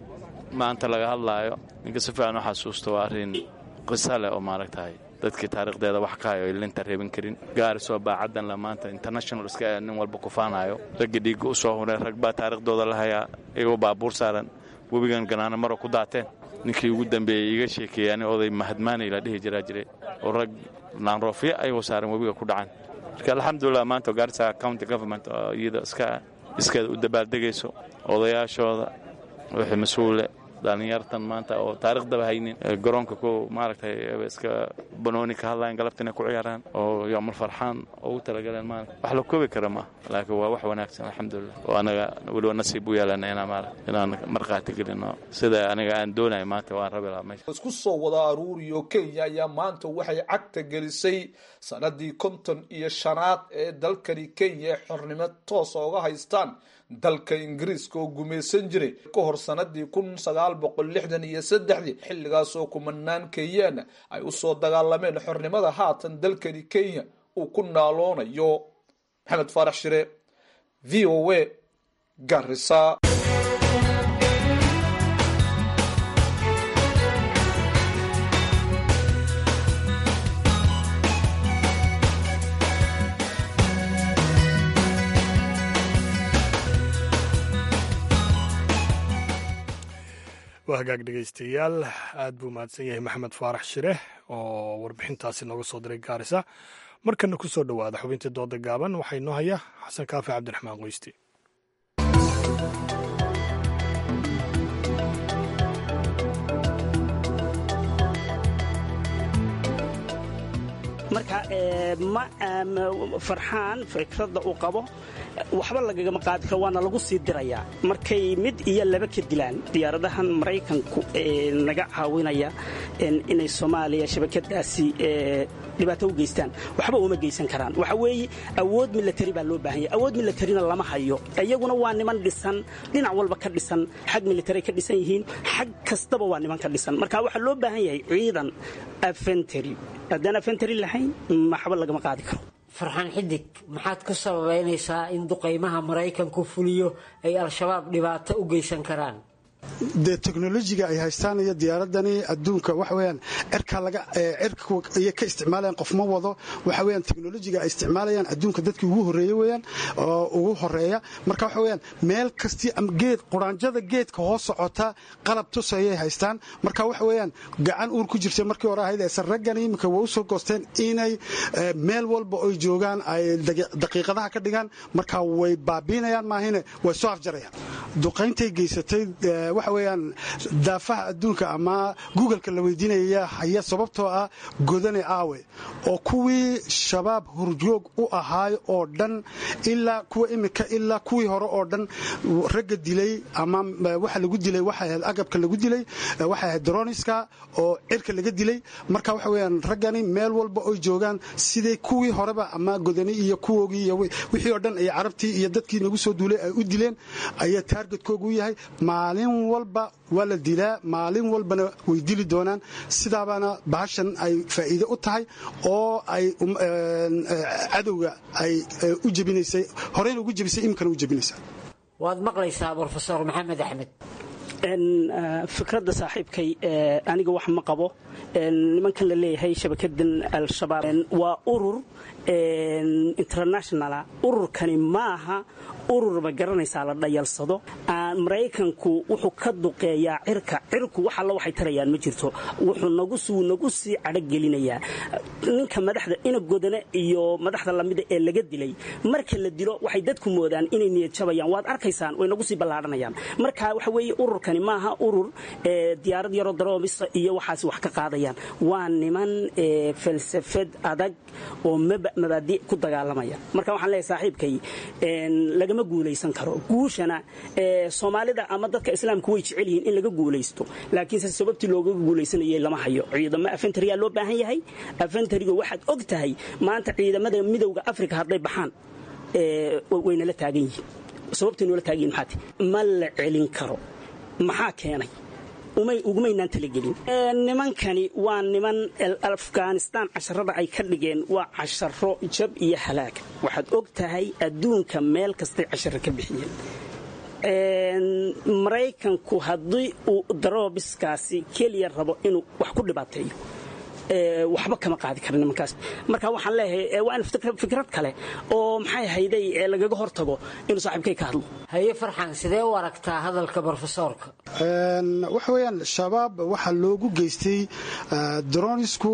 maanta laga hadlaayo ninka si fiican u xasuusto waa arrin qisa leh oo maaragtahay dadkii taarikhdeeda wax ka hayo linta reebin karin gaarisoo baacaddan la maanta international iska nin walba kufaanayo raggii dhiigga u soo hureen rag baa taariikhdooda la hayaa iyagoo baabuur saaran webigan ganaana maro ku daateen ninkii ugu dambeeyey iga sheekeeyey ani oday mahadmaanay la dhihi jiraa jiray oo rag naanroofyo ayagoo saaran webiga ku dhacan marka alxamdulilah maanta gaarisa county government oo iyada iska iskeeda u dabaaldegayso odayaashooda wixii mas-uule dhalinyartan maanta oo taariikhdaba haynin garoonka ku maaragtay iska banooni ka hadlayan galabta inay ku ciyaaraan oo yoomul farxaan ugu talagaleen maarata wax la koobi kara ma laakiin waa wax wanaagsan alxamdulilah oo anaga weliba nasiib u yeelana inaan maara inaan markhaati gelino sida aniga aan doonaya maanta waan rabi lahaa meesha isku soo wada aruuriyo kenya ayaa maanta waxay cagta gelisay sanadii konton iyo shanaad ee dalkani kenya ee xornimo toosa uga haystaan dalka ingiriiska oo gumaysan jiray ka hor sanadii kun sagaal boqol lixdan iyo saddexdii xilligaasoo kumanaan kenyaana ay usoo dagaalameen xornimada haatan dalkani kenya uu ku naaloonayo maxamed faarax shire v o a garisa waa hagaag dhegaystayaal aad buu mahadsan yahay maxamed faarax shire oo warbixintaasi nooga soo diray gaarisa markana ku soo dhowaada xubintii dooda gaaban waxaa inoo haya xasan kaafi cabdiraxmaan qoysti marka farxaan fikradda uu qabo waxba lagagama qaadi karo waana lagu sii dirayaa markay mid iyo laba ka dilaan diyaaradahan maraykanku naga caawinaya inay soomaaliya shabakadaasi dhibaato u geystaan waxba uma geysan karaan waxa weeye awood milatari baa loo baahan yahay awood milatarina lama hayo iyaguna waa niman dhisan dhinac walba ka dhisan xag military ka dhisan yihiin xag kastaba waa niman ka dhisan marka waxaa loo baahan yahay ciidan afentary haddaan afentary lahayn maxba lagama qaadi karo farxaan xidig maxaad ku sababeynaysaa in duqaymaha maraykanku fuliyo ay al-shabaab dhibaato u geysan karaan dee teknolojiga ay haystaan iyo diyaaradani adduunka waxa weyaan cirka laga cirka iyo ka isticmaalayaan qof ma wado waxa weyaan teknolojiga ay isticmaalayaan adduunka dadkii ugu horeeye weyaan oo ugu horeeya marka waxa weyaan meel kastii ama geed quraanjada geedka hoos socota qalab tusayay haystaan marka waxa weyaan gacan uur ku jirtay markii hore ahayd eesan raggani iminka waa u soo goosteen inay meel walba oy joogaan ay daqiiqadaha ka dhigaan marka way baabiinayaan maahine way soo afjarayaan duqayntay geysatay waxa weyaan daafaha adduunka ama googleka la weydiinaya haya sababtoo ah godane aawe oo kuwii shabaab hurjoog u ahaay oo dhan ilaa kuwa imika ilaa kuwii hore oo dhan ragga dilay ama waxa lagu dilay waxay ahayd agabka lagu dilay waxay ahayd droniska oo cirka laga dilay marka waxa weyaan raggani meel walba oy joogaan siday kuwii horeba ama godani iyo kuwoogii iyo wixii oo dhan ay carabtii iyo dadkii nagu soo duulay ay u dileen ayaa taargetkoogu yahay maalin walba waa la dilaa maalin walbana way dili doonaan sidaabaana bahashan ay faa'iide u tahay oo ay cadowga ay u jebinaysay horeyna ugu jebisay iminkana u jebinaysaa waad maqlaysaa brofesor maxamed axmed fikradda saaxiibkay aniga wax ma qabo nimankan la leeyahay shabakadan al-shabaab waa urur internationala ururkani maaha urur ma garanaysaa la dhayalsado maraykanku wuxuu ka duqeeyaa cirka cirku wax alla waxay tarayaan ma jirto wuxuu nagu sii cadhogelinayaa ninka madaxda ina godane iyo madaxda lamida ee laga dilay marka la dilo waxay dadku moodaan inay niyad jabayaan waad arkaysaan way nagu sii ballaadhanayaan marka waxa weeye ururkani maaha urur diyaarad yaroo daroomisa iyo waxaas wax ka qaadayaan waa niman falsafad adag oo mabaadi ku dagaalamaya marka waxaan leeyahay saaxiibkay lagama guulaysan karo guushana soomaalida ama dadka islaamku way jecel yihiin in laga guulaysto laakiinse sababtii looga guulaysanayay lama hayo ciidamo afentariyaa loo baahan yahay afentariga waxaad og tahay maanta ciidamada midowda afrika hadday baxaan waynala taagan yihiin sababtay noola taagan yihin maxaati ma la celin karo maxaa keenay ugumaynaan talagelin nimankani waa niman afghanistaan casharada ay ka dhigeen waa casharo jab iyo halaag waxaad og tahay adduunka meel kastay casharo ka bixiyeen maraykanku haddii uu daroobiskaasi keliya rabo inuu wax ku dhibaateeyo waxba kama qaadi kara nimankaas marka waxaan leeyahay waa in fikrad kale oo maxay hayday lagaga hortago inuu saaxiibkay ka hadlo haye farxan sidee u aragtaa hadalka brofesoorka waxa weyaan shabaab waxaa loogu geystay dronisku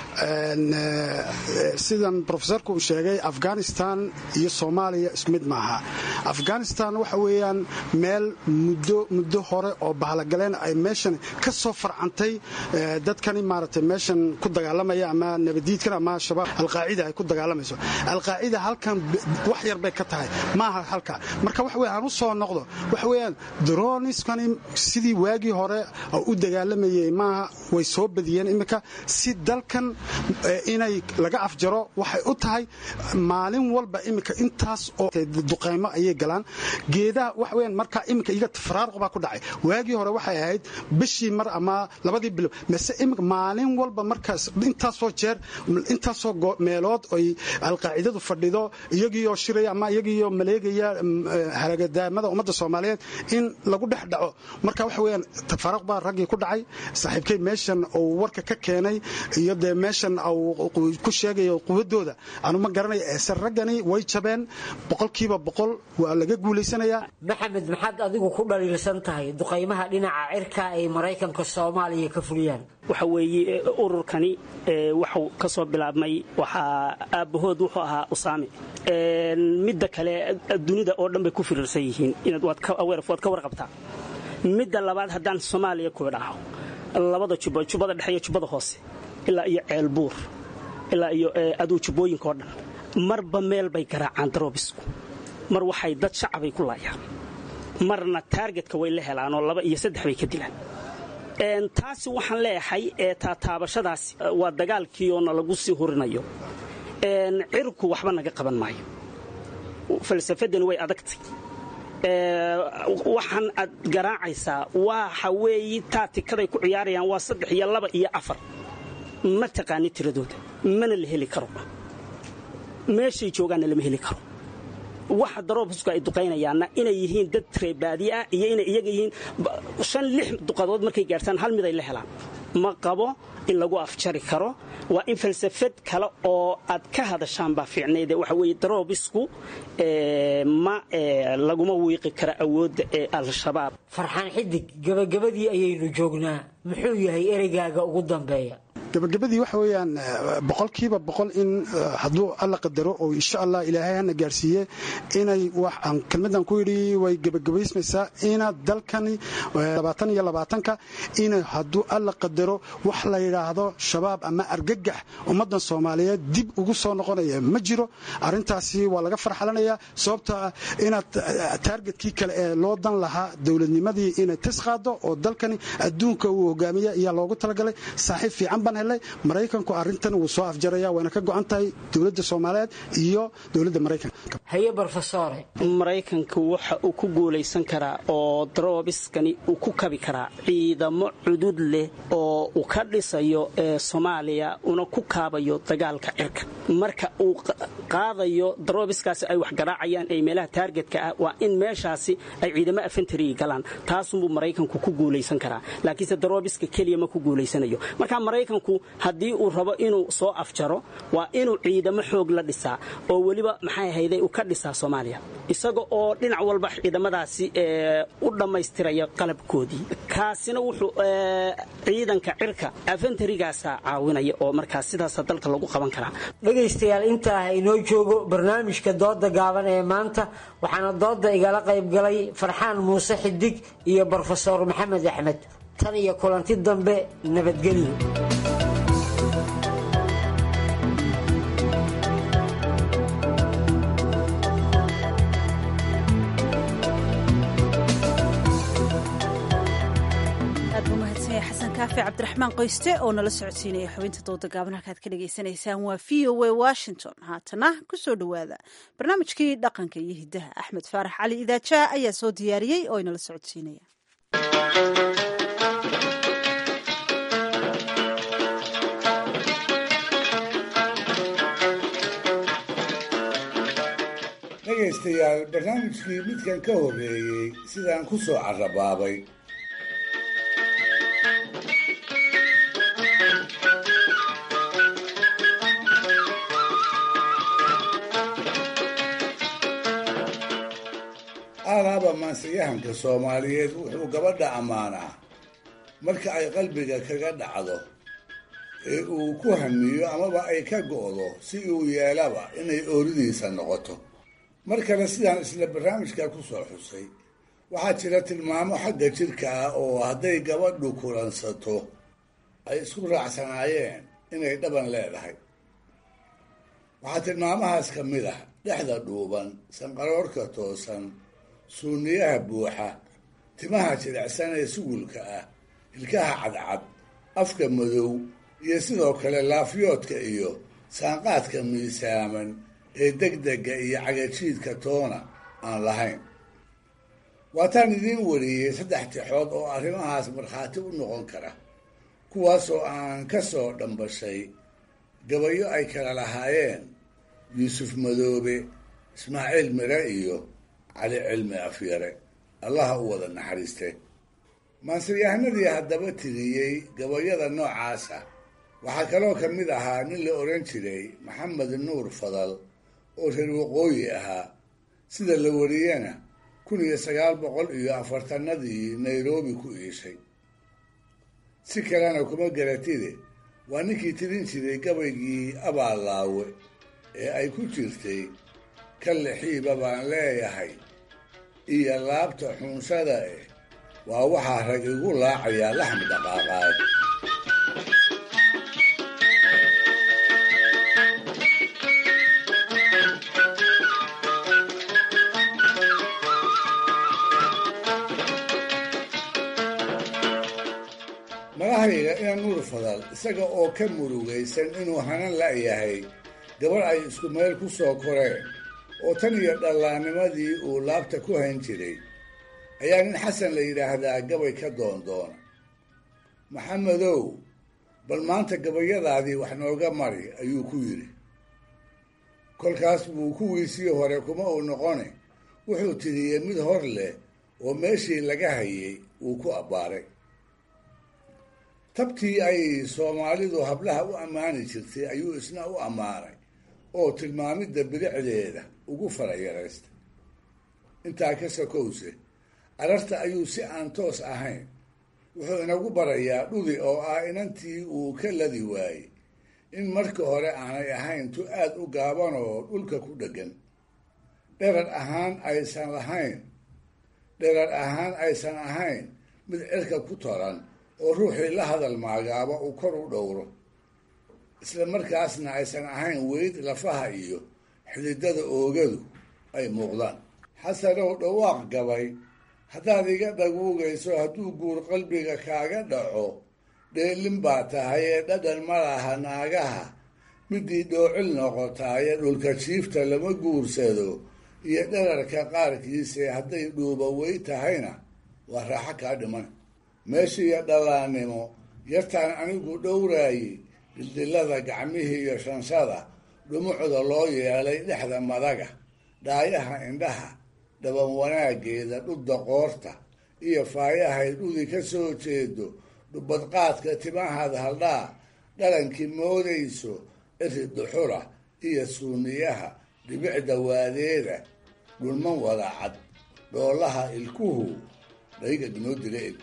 sidan brofesorka uu sheegay afghanistan iyo soomaaliya isku mid maaha afghanistan waxa weeyaan meel muddo muddo hore oo bahalagaleen ay meeshan ka soo farcantay dadkani maaragtay meeshan ku dagaalamaya ama nabadiidkan ama shabaab alqaacida ay ku dagaalamayso alqaacida halkan wax yar bay ka tahay maaha halka marka waxa weya aan u soo noqdo waxa weeyaan droniskani sidii waagii hore u dagaalamayay maaha way soo badiyeen iminka si dalkan inay laga afjaro waxay u tahay maalin walba iminka intaas oo duqaymo ayay galaan geedaha waxa weeyaan marka iminka iyaga faraaruq baa ku dhacay waagii hore waxay ahayd bishii mar ama labadii bilo mase iminka maalin walba markaas intaasoo jeer intaasoo meelood oy alqaacidadu fadhido iyagiioo shiraya ama iyagiioo maleegaya haragadaamada ummadda soomaaliyeed in lagu dhex dhaco marka waxa weyaan tafaruq baa raggii ku dhacay saaxiibkay meeshan uu warka ka keenay iyo dee meeshan ku sheegayo quwadooda anu ma garanaya eese raggani way jabeen boqolkiiba boqol waa laga guulaysanayaa maxamed maxaad adigu ku dhaliilsan tahay duqaymaha dhinaca cirka ay maraykanka soomaaliya ka fuliyaan waxa weeye ururkani waxuu ka soo bilaabmay waxaa aabbahood wuxuu ahaa usaame midda kale dunida oo dhan bay ku firirsan yihiin waad ka warqabtaa midda labaad haddaan soomaaliya ku idhaaho labada jubbo jubbada dhexe iyo jubbada hoose ilaa iyo ceelbuur ilaa iyo aduu jubbooyinka oo dhan marba meel bay garaacaan daroobisku mar waxay dad shacabay ku laayaan marna taargetka way la helaanoo laba iyo saddex bay ka dilaan taasi waxaan leeyahay taataabashadaas waa dagaalkiioo lagu sii hurinayo cirku waxba naga qaban maayo falsafadani way adagtay waxaan aad garaacaysaa waxa weeye taatikaday ku ciyaarayaan waa saddex iyo laba iyo afar ma taqaani tiradooda mana la heli karo meeshay joogaanna lama heli karo waxa daroobisku ay duqaynayaanna inay yihiin dad reebaadi ah iyo inay iyaga yihiin shan lix duqadood markay gaartaan hal mid ay la helaan ma qabo in lagu afjari karo waa in falsafad kale oo aad ka hadashaan baa fiicnayde waxa weeye daroobisku ma laguma wiiqi kara awoodda ee al-shabaab farxaan xidig gabagabadii ayaynu joognaa muxuu yahay ereygaaga ugu dambeeya gabagabadii waxa weeyaan boqolkiiba boqol in hadduu alla qadaro oo insha allah ilaahay hana gaarsiiye inay wax aan kelmadan ku yidhi way gabagabaysmaysaa ina dalkani labaatan iyo labaatanka ina hadduu alla qadaro wax la yidhaahdo shabaab ama argagax ummaddan soomaaliyeed dib ugu soo noqonaya ma jiro arrintaasi waa laga farxalanayaa sababta ah inaad taargetkii kale ee loo dan lahaa dowladnimadii inay tis qaado oo dalkani adduunka uu hogaamiya ayaa loogu talagalay saaxiib fiican baan helay maraykanku arrintan wuu soo afjaraya wayna ka go'an tahay dowladda soomaaliyeed iyo dowladda maraykanka haye brofesore maraykanku waxa uu ku guulaysan karaa oo daroobiskani uu ku kabi karaa ciidamo cudud leh oo uu ka dhisayo ee soomaaliya una ku kaabayo dagaalka cirka marka uu qaadayo daroobiskaasi ay wax garaacayaan ee meelaha taargetka ah waa in meeshaasi ay ciidamo afentary galaan taasunbuu maraykanku ku guulaysan karaa laakiinse daroobiska keliya ma ku guulaysanayo marka maraykanku haddii uu rabo inuu soo afjaro waa inuu ciidamo xoog la dhisaa oo weliba maxay ahayday uu ka dhisaa soomaaliya isaga oo dhinac walba ciidamadaasi u dhammaystiraya qalabkoodii kaasina wuxuu ciidanka cirka afentarigaasa caawinaya oo markaas sidaasa dalka lagu qaban karaa dhegaystayaal intaa ha inoo joogo barnaamijka dooda gaaban ee maanta waxaana dooda igala qayb galay farxaan muuse xidig iyo brofesor maxamed axmed tan iyo kulanti dambe nabadgelyo xasan kaafi cabdiraxmaan qoyste oo nala socodsiinaya xubinta dooda gaaban halkaad ka dhagaysanaysaan waa v o a washington haatana kusoo dhowaada barnaamijkii dhaqanka iyo hiddaha axmed faarax cali idaajaha ayaa soo diyaariyey oo inala socodsiinaya dhegaystayaal barnaamijkii midkan ka horreeyey sidaan ku soo carrabaabay aalaaba maansiyahanka soomaaliyeed wuxuu gabadha ammaanaa marka ay qalbiga kaga dhacdo ee uu ku hamiyo amaba ay ka go'do si uu yeelaba inay ooridiisa noqoto mar kale sidaan isla barnaamijka ku soo xusay waxaa jira tilmaamo xagga jidhka ah oo hadday gabadhu kulansato ay isku raacsanaayeen inay dhaban leedahay waxaa tilmaamahaas ka mid ah dhexda dhuuban sanqaroorka toosan suuniyaha buuxa timaha jilicsan ee sugulka ah ilkaha cadcad afka madow iyo sidoo kale laafyoodka iyo saanqaadka miisaaman ee degdega iyo cagajiidka toona aan lahayn waataan idiin wariyey saddex tixood oo arrimahaas markhaati u noqon kara kuwaasoo aan ka soo dhambashay gabayo ay kala lahaayeen yuusuf madoobe ismaaciil mire iyo cali cilmi afyare allaha u wada naxariiste maansiyahanadii haddaba tiriyey gabayada noocaasa waxaa kaloo ka mid ahaa nin la odhan jiray maxamed nuur fadal oo reer waqooyi ahaa sida la wariyena kun iyo sagaal boqol iyo afartanadii nairobi ku iishay si kalena kuma garatide waa ninkii tirin jiray gabaygii abaallaawe ee ay ku jirtay ka lixiiba baan leeyahay iyo laabta xuunshada eh waa waxaa rag igu laacayaa laxmi dhaqaaqaad magahayga ina nuur fadal isaga oo ka murugaysan inuu hanan la'yahay gabar ay isku meel ku soo koreen oo tan iyo dhallaannimadii uu laabta ku hayn jiray ayaa nin xasan la yidhaahdaa gabay ka doondoona maxamedow bal maanta gabayadaadii wax nooga mari ayuu ku yidhi kolkaas buu kuwiisii hore kuma uu noqone wuxuu tiriyey mid hor leh oo meeshii laga hayay uu ku abbaaray tabtii ay soomaalidu hablaha u ammaani jirtay ayuu isna u ammaanay oo tilmaamidda bilicdeeda ugu farayaraystay intaa ka sakowse ararta ayuu si aan toos ahayn wuxuu inagu barayaa dhudi oo ah inantii uu ka ladi waayey in marka hore aanay ahayn tu aad u gaaban oo dhulka ku dheggan dherar ahaan aysan lahayn dherar ahaan aysan ahayn mid cirka ku toran oo ruuxii la hadal maagaaba uu kor u dhowro isla markaasna aysan ahayn weyd lafaha iyo xididada oogadu ay muuqdaan xasanow dhawaaq gabay haddaad iga dhaguugayso hadduu guur qalbiga kaaga dhaco dheelin baa tahay ee dhadhan ma laha naagaha midii dhoocil noqotaaye dhulka jiifta lama guursado iyo dherarka qaarkiise hadday dhuuba wey tahayna waa raaxo kaa dhiman meeshiiyo dhallaannimo yartaan anigu dhowraayey dildilada gacmihii iyo shanshada dhumucda loo yeelay dhexda madaga dhaayaha indhaha dhaban wanaaggeeda dhudda qoorta iyo faayahay dhudi ka soo jeedo dhubadqaadka timahad haldhaa dhalankii moodayso iri duxura iyo suuniyaha dhibicda waadeeda dhulman wada cad dhoolaha ilkuhu dhayga inoo dila eg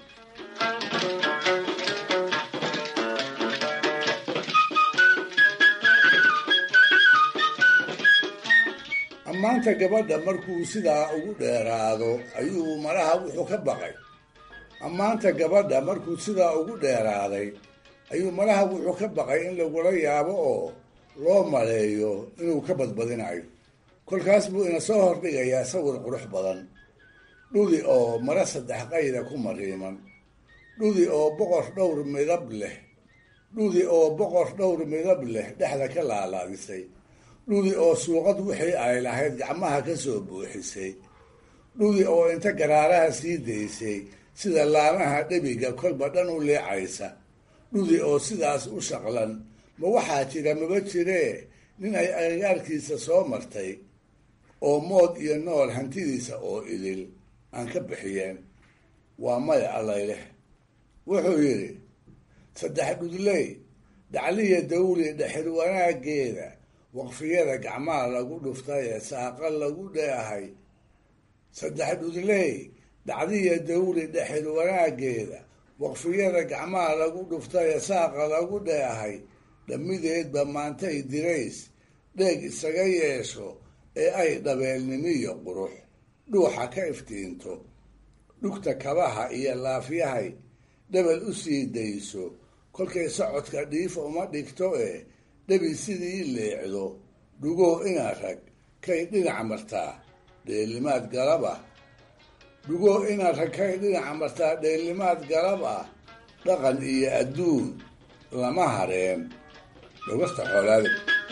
ammaanta gabadha markuu sidaa ugu dheeraado ayuu malaha wuxuu ka baqay ammaanta gabadha markuu sidaa ugu dheeraaday ayuu malaha wuxuu ka baqay in lagula yaabo oo loo maleeyo inuu ka badbadinayo kolkaas buu ina soo hordhigayaa sawir qurux badan dhudi oo mara saddex qayda ku mariiman dhudi oo boqor dhowr midab leh dhudi oo boqor dhowr midab leh dhexda ka laalaadisay dhudi oo suuqad wixii ay lahayd gacmaha ka soo buuxisay dhudi oo inta garaaraha sii daysay sida laamaha dhebiga kolba dhan u leecaysa dhudi oo sidaas u shaqlan ma waxaa jira maba jiree nin ay agagaarkiisa soo martay oo mood iyo nool hantidiisa oo idil aan ka bixiyeen waa maya allayleh wuxuu yidhi saddex dhudley dacliya dawli dhexir wanaaggeeda waqfiyada gacmaha lagu dhuftay ee saaqa lagu dheehay saddex dhudley dacdiya dawli dhexir wanaaggeeda waqfiyada gacmaha lagu dhuftay ee saaqa lagu dheehay dhammideedba maantay dirays dheeg isaga yeesho ee ay dhabeelnimiyo qurux dhuuxa ka iftiinto dhugta kabaha iyo laafyahay dhabal u sii dayso kolkay socodka dhiifa uma dhigto ee dhabi sidii leecdo dhugoo ina rag kay dhinac martaa dheelimaad galab ah dhugoo ina rag kay dhinac martaa dheelimaad galab ah dhaqan iyo adduun lama hareen dhogasta xoolaada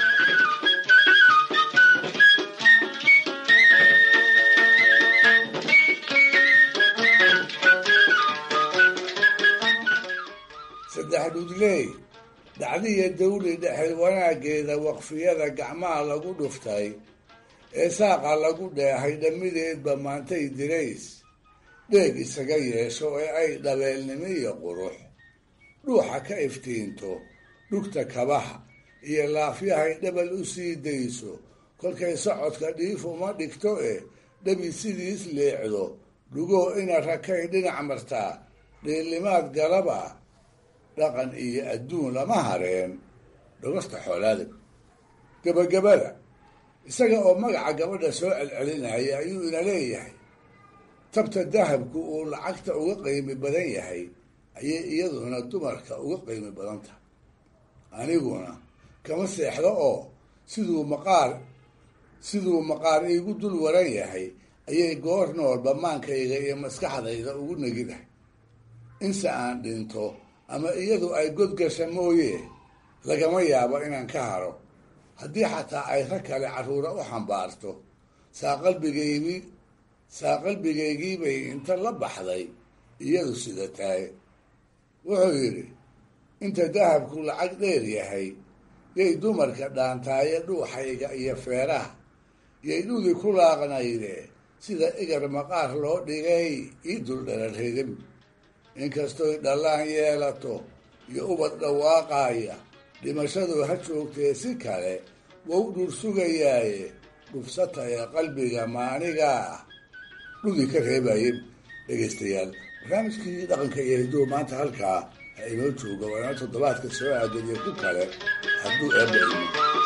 saddex dhudley dacdiya dawli dhexel wanaaggeeda waqfiyada gacmaha lagu dhuftay ee saaqa lagu dheehay dhammideedba maantay dirays dheeg isaga yeesho ee ay dhabeelnimiyo qurux dhuuxa ka iftiinto dhugta kabaha iyo laafyahay dhabal u sii dayso kolkay socodka dhiif uma dhigto ee dhabi sidiis leecdo dhugoo ina rakay dhinac martaa dheellimaad galab ah dhaqan iyo adduun lama hareen dhogasta xoolaada gebagabada isaga oo magaca gabadha soo celcelinaya ayuu ina leeyahay tabta dahabku uu lacagta uga qiimi badan yahay ayay iyaduna dumarka uga qiimi badan tahay aniguna kama seexdo oo siduu maqaar siduu maqaar iigu dul waran yahay ayay goor noolba maankayga iyo maskaxdayda ugu negidahay inse aan dhinto ama iyadu ay godgasha mooye lagama yaabo inaan ka haro haddii xataa ay rag kale carruura u xambaarto saa qalbigaygii saa qalbigaygiibay inta la baxday iyadu sida tahay wuxuu yidhi inta dahabku lacag dheer yahay yay dumarka dhaantaaye dhuuxayga iyo feeraha yay dhudi ku laaqnayde sida igar maqaar loo dhigay ii dul dhararhedin inkastoy dhallaan yeelato iyo ubad dhawaaqaaya dhimashadu ha joogtee si kale wou dhur sugayaaye dhufsata ee qalbiga maanigaa ah dhudi ka reebaye dhegaystayaal barnaamijkii dhaqanka iyo hiduhu maanta halkaa ha inoo jooga waa inoo toddobaadka soo aadaniyo ku kale hadduu eebba imo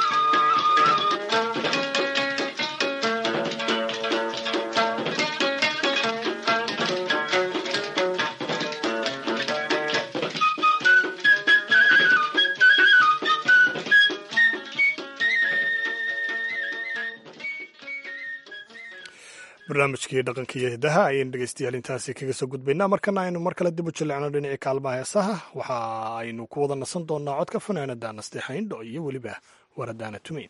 barnaamijkii dhaqanka iyo hidaha ayaynu dhegeystayaal intaasi kaga soo gudbaynaa markana aynu mar kale dib u jillicno dhinacii kaalmaha heesaha waxa aynu ku wada nasan doonaa codka fanaanada nasteexayndho iyo weliba waradaana tumeyn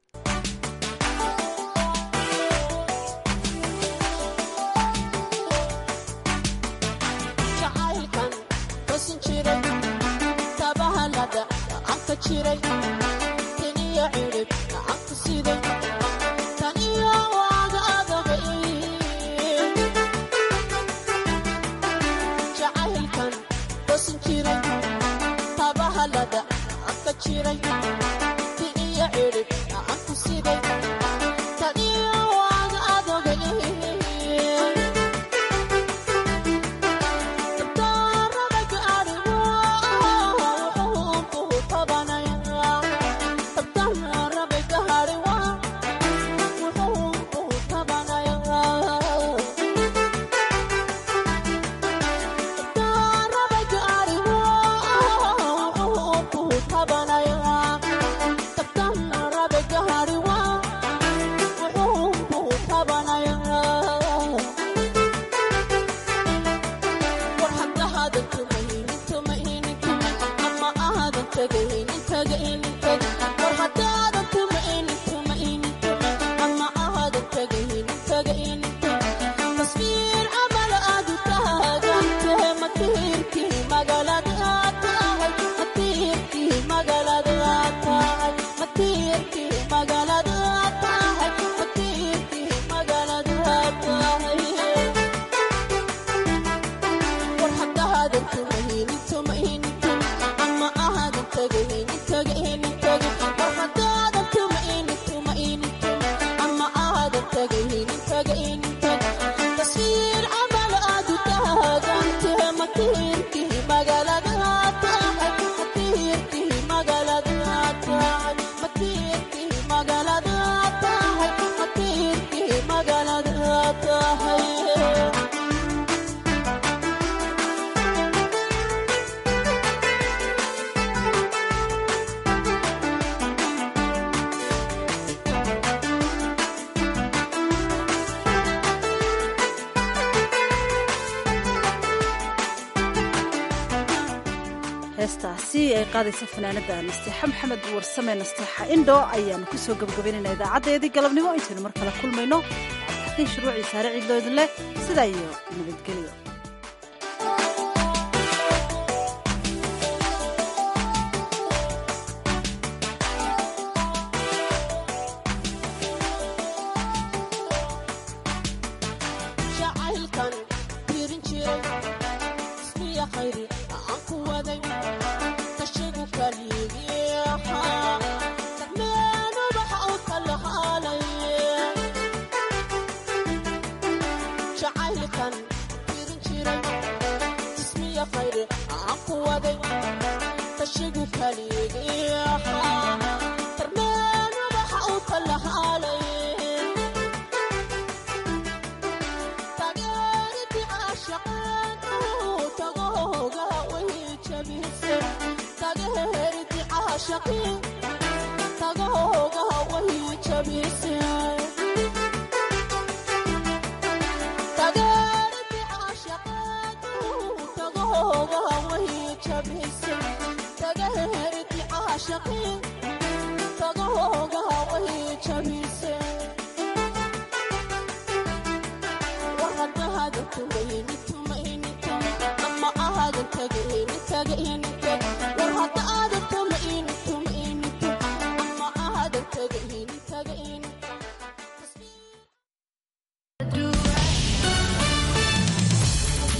heestaasi ay qaadaysa fanaanada nasteexa maxamed warsame nasteexa indho ayaanu kusoo gabagabaynayna idaacadeedii galabnimo intaynu mar kale kulmayno cabdixakiin shuruucii saare ciidloo idin leh sidaa iyo nabadgelyo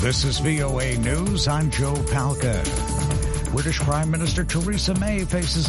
This is VOA News. I'm Joe Palca. British Prime Minister Theresa May faces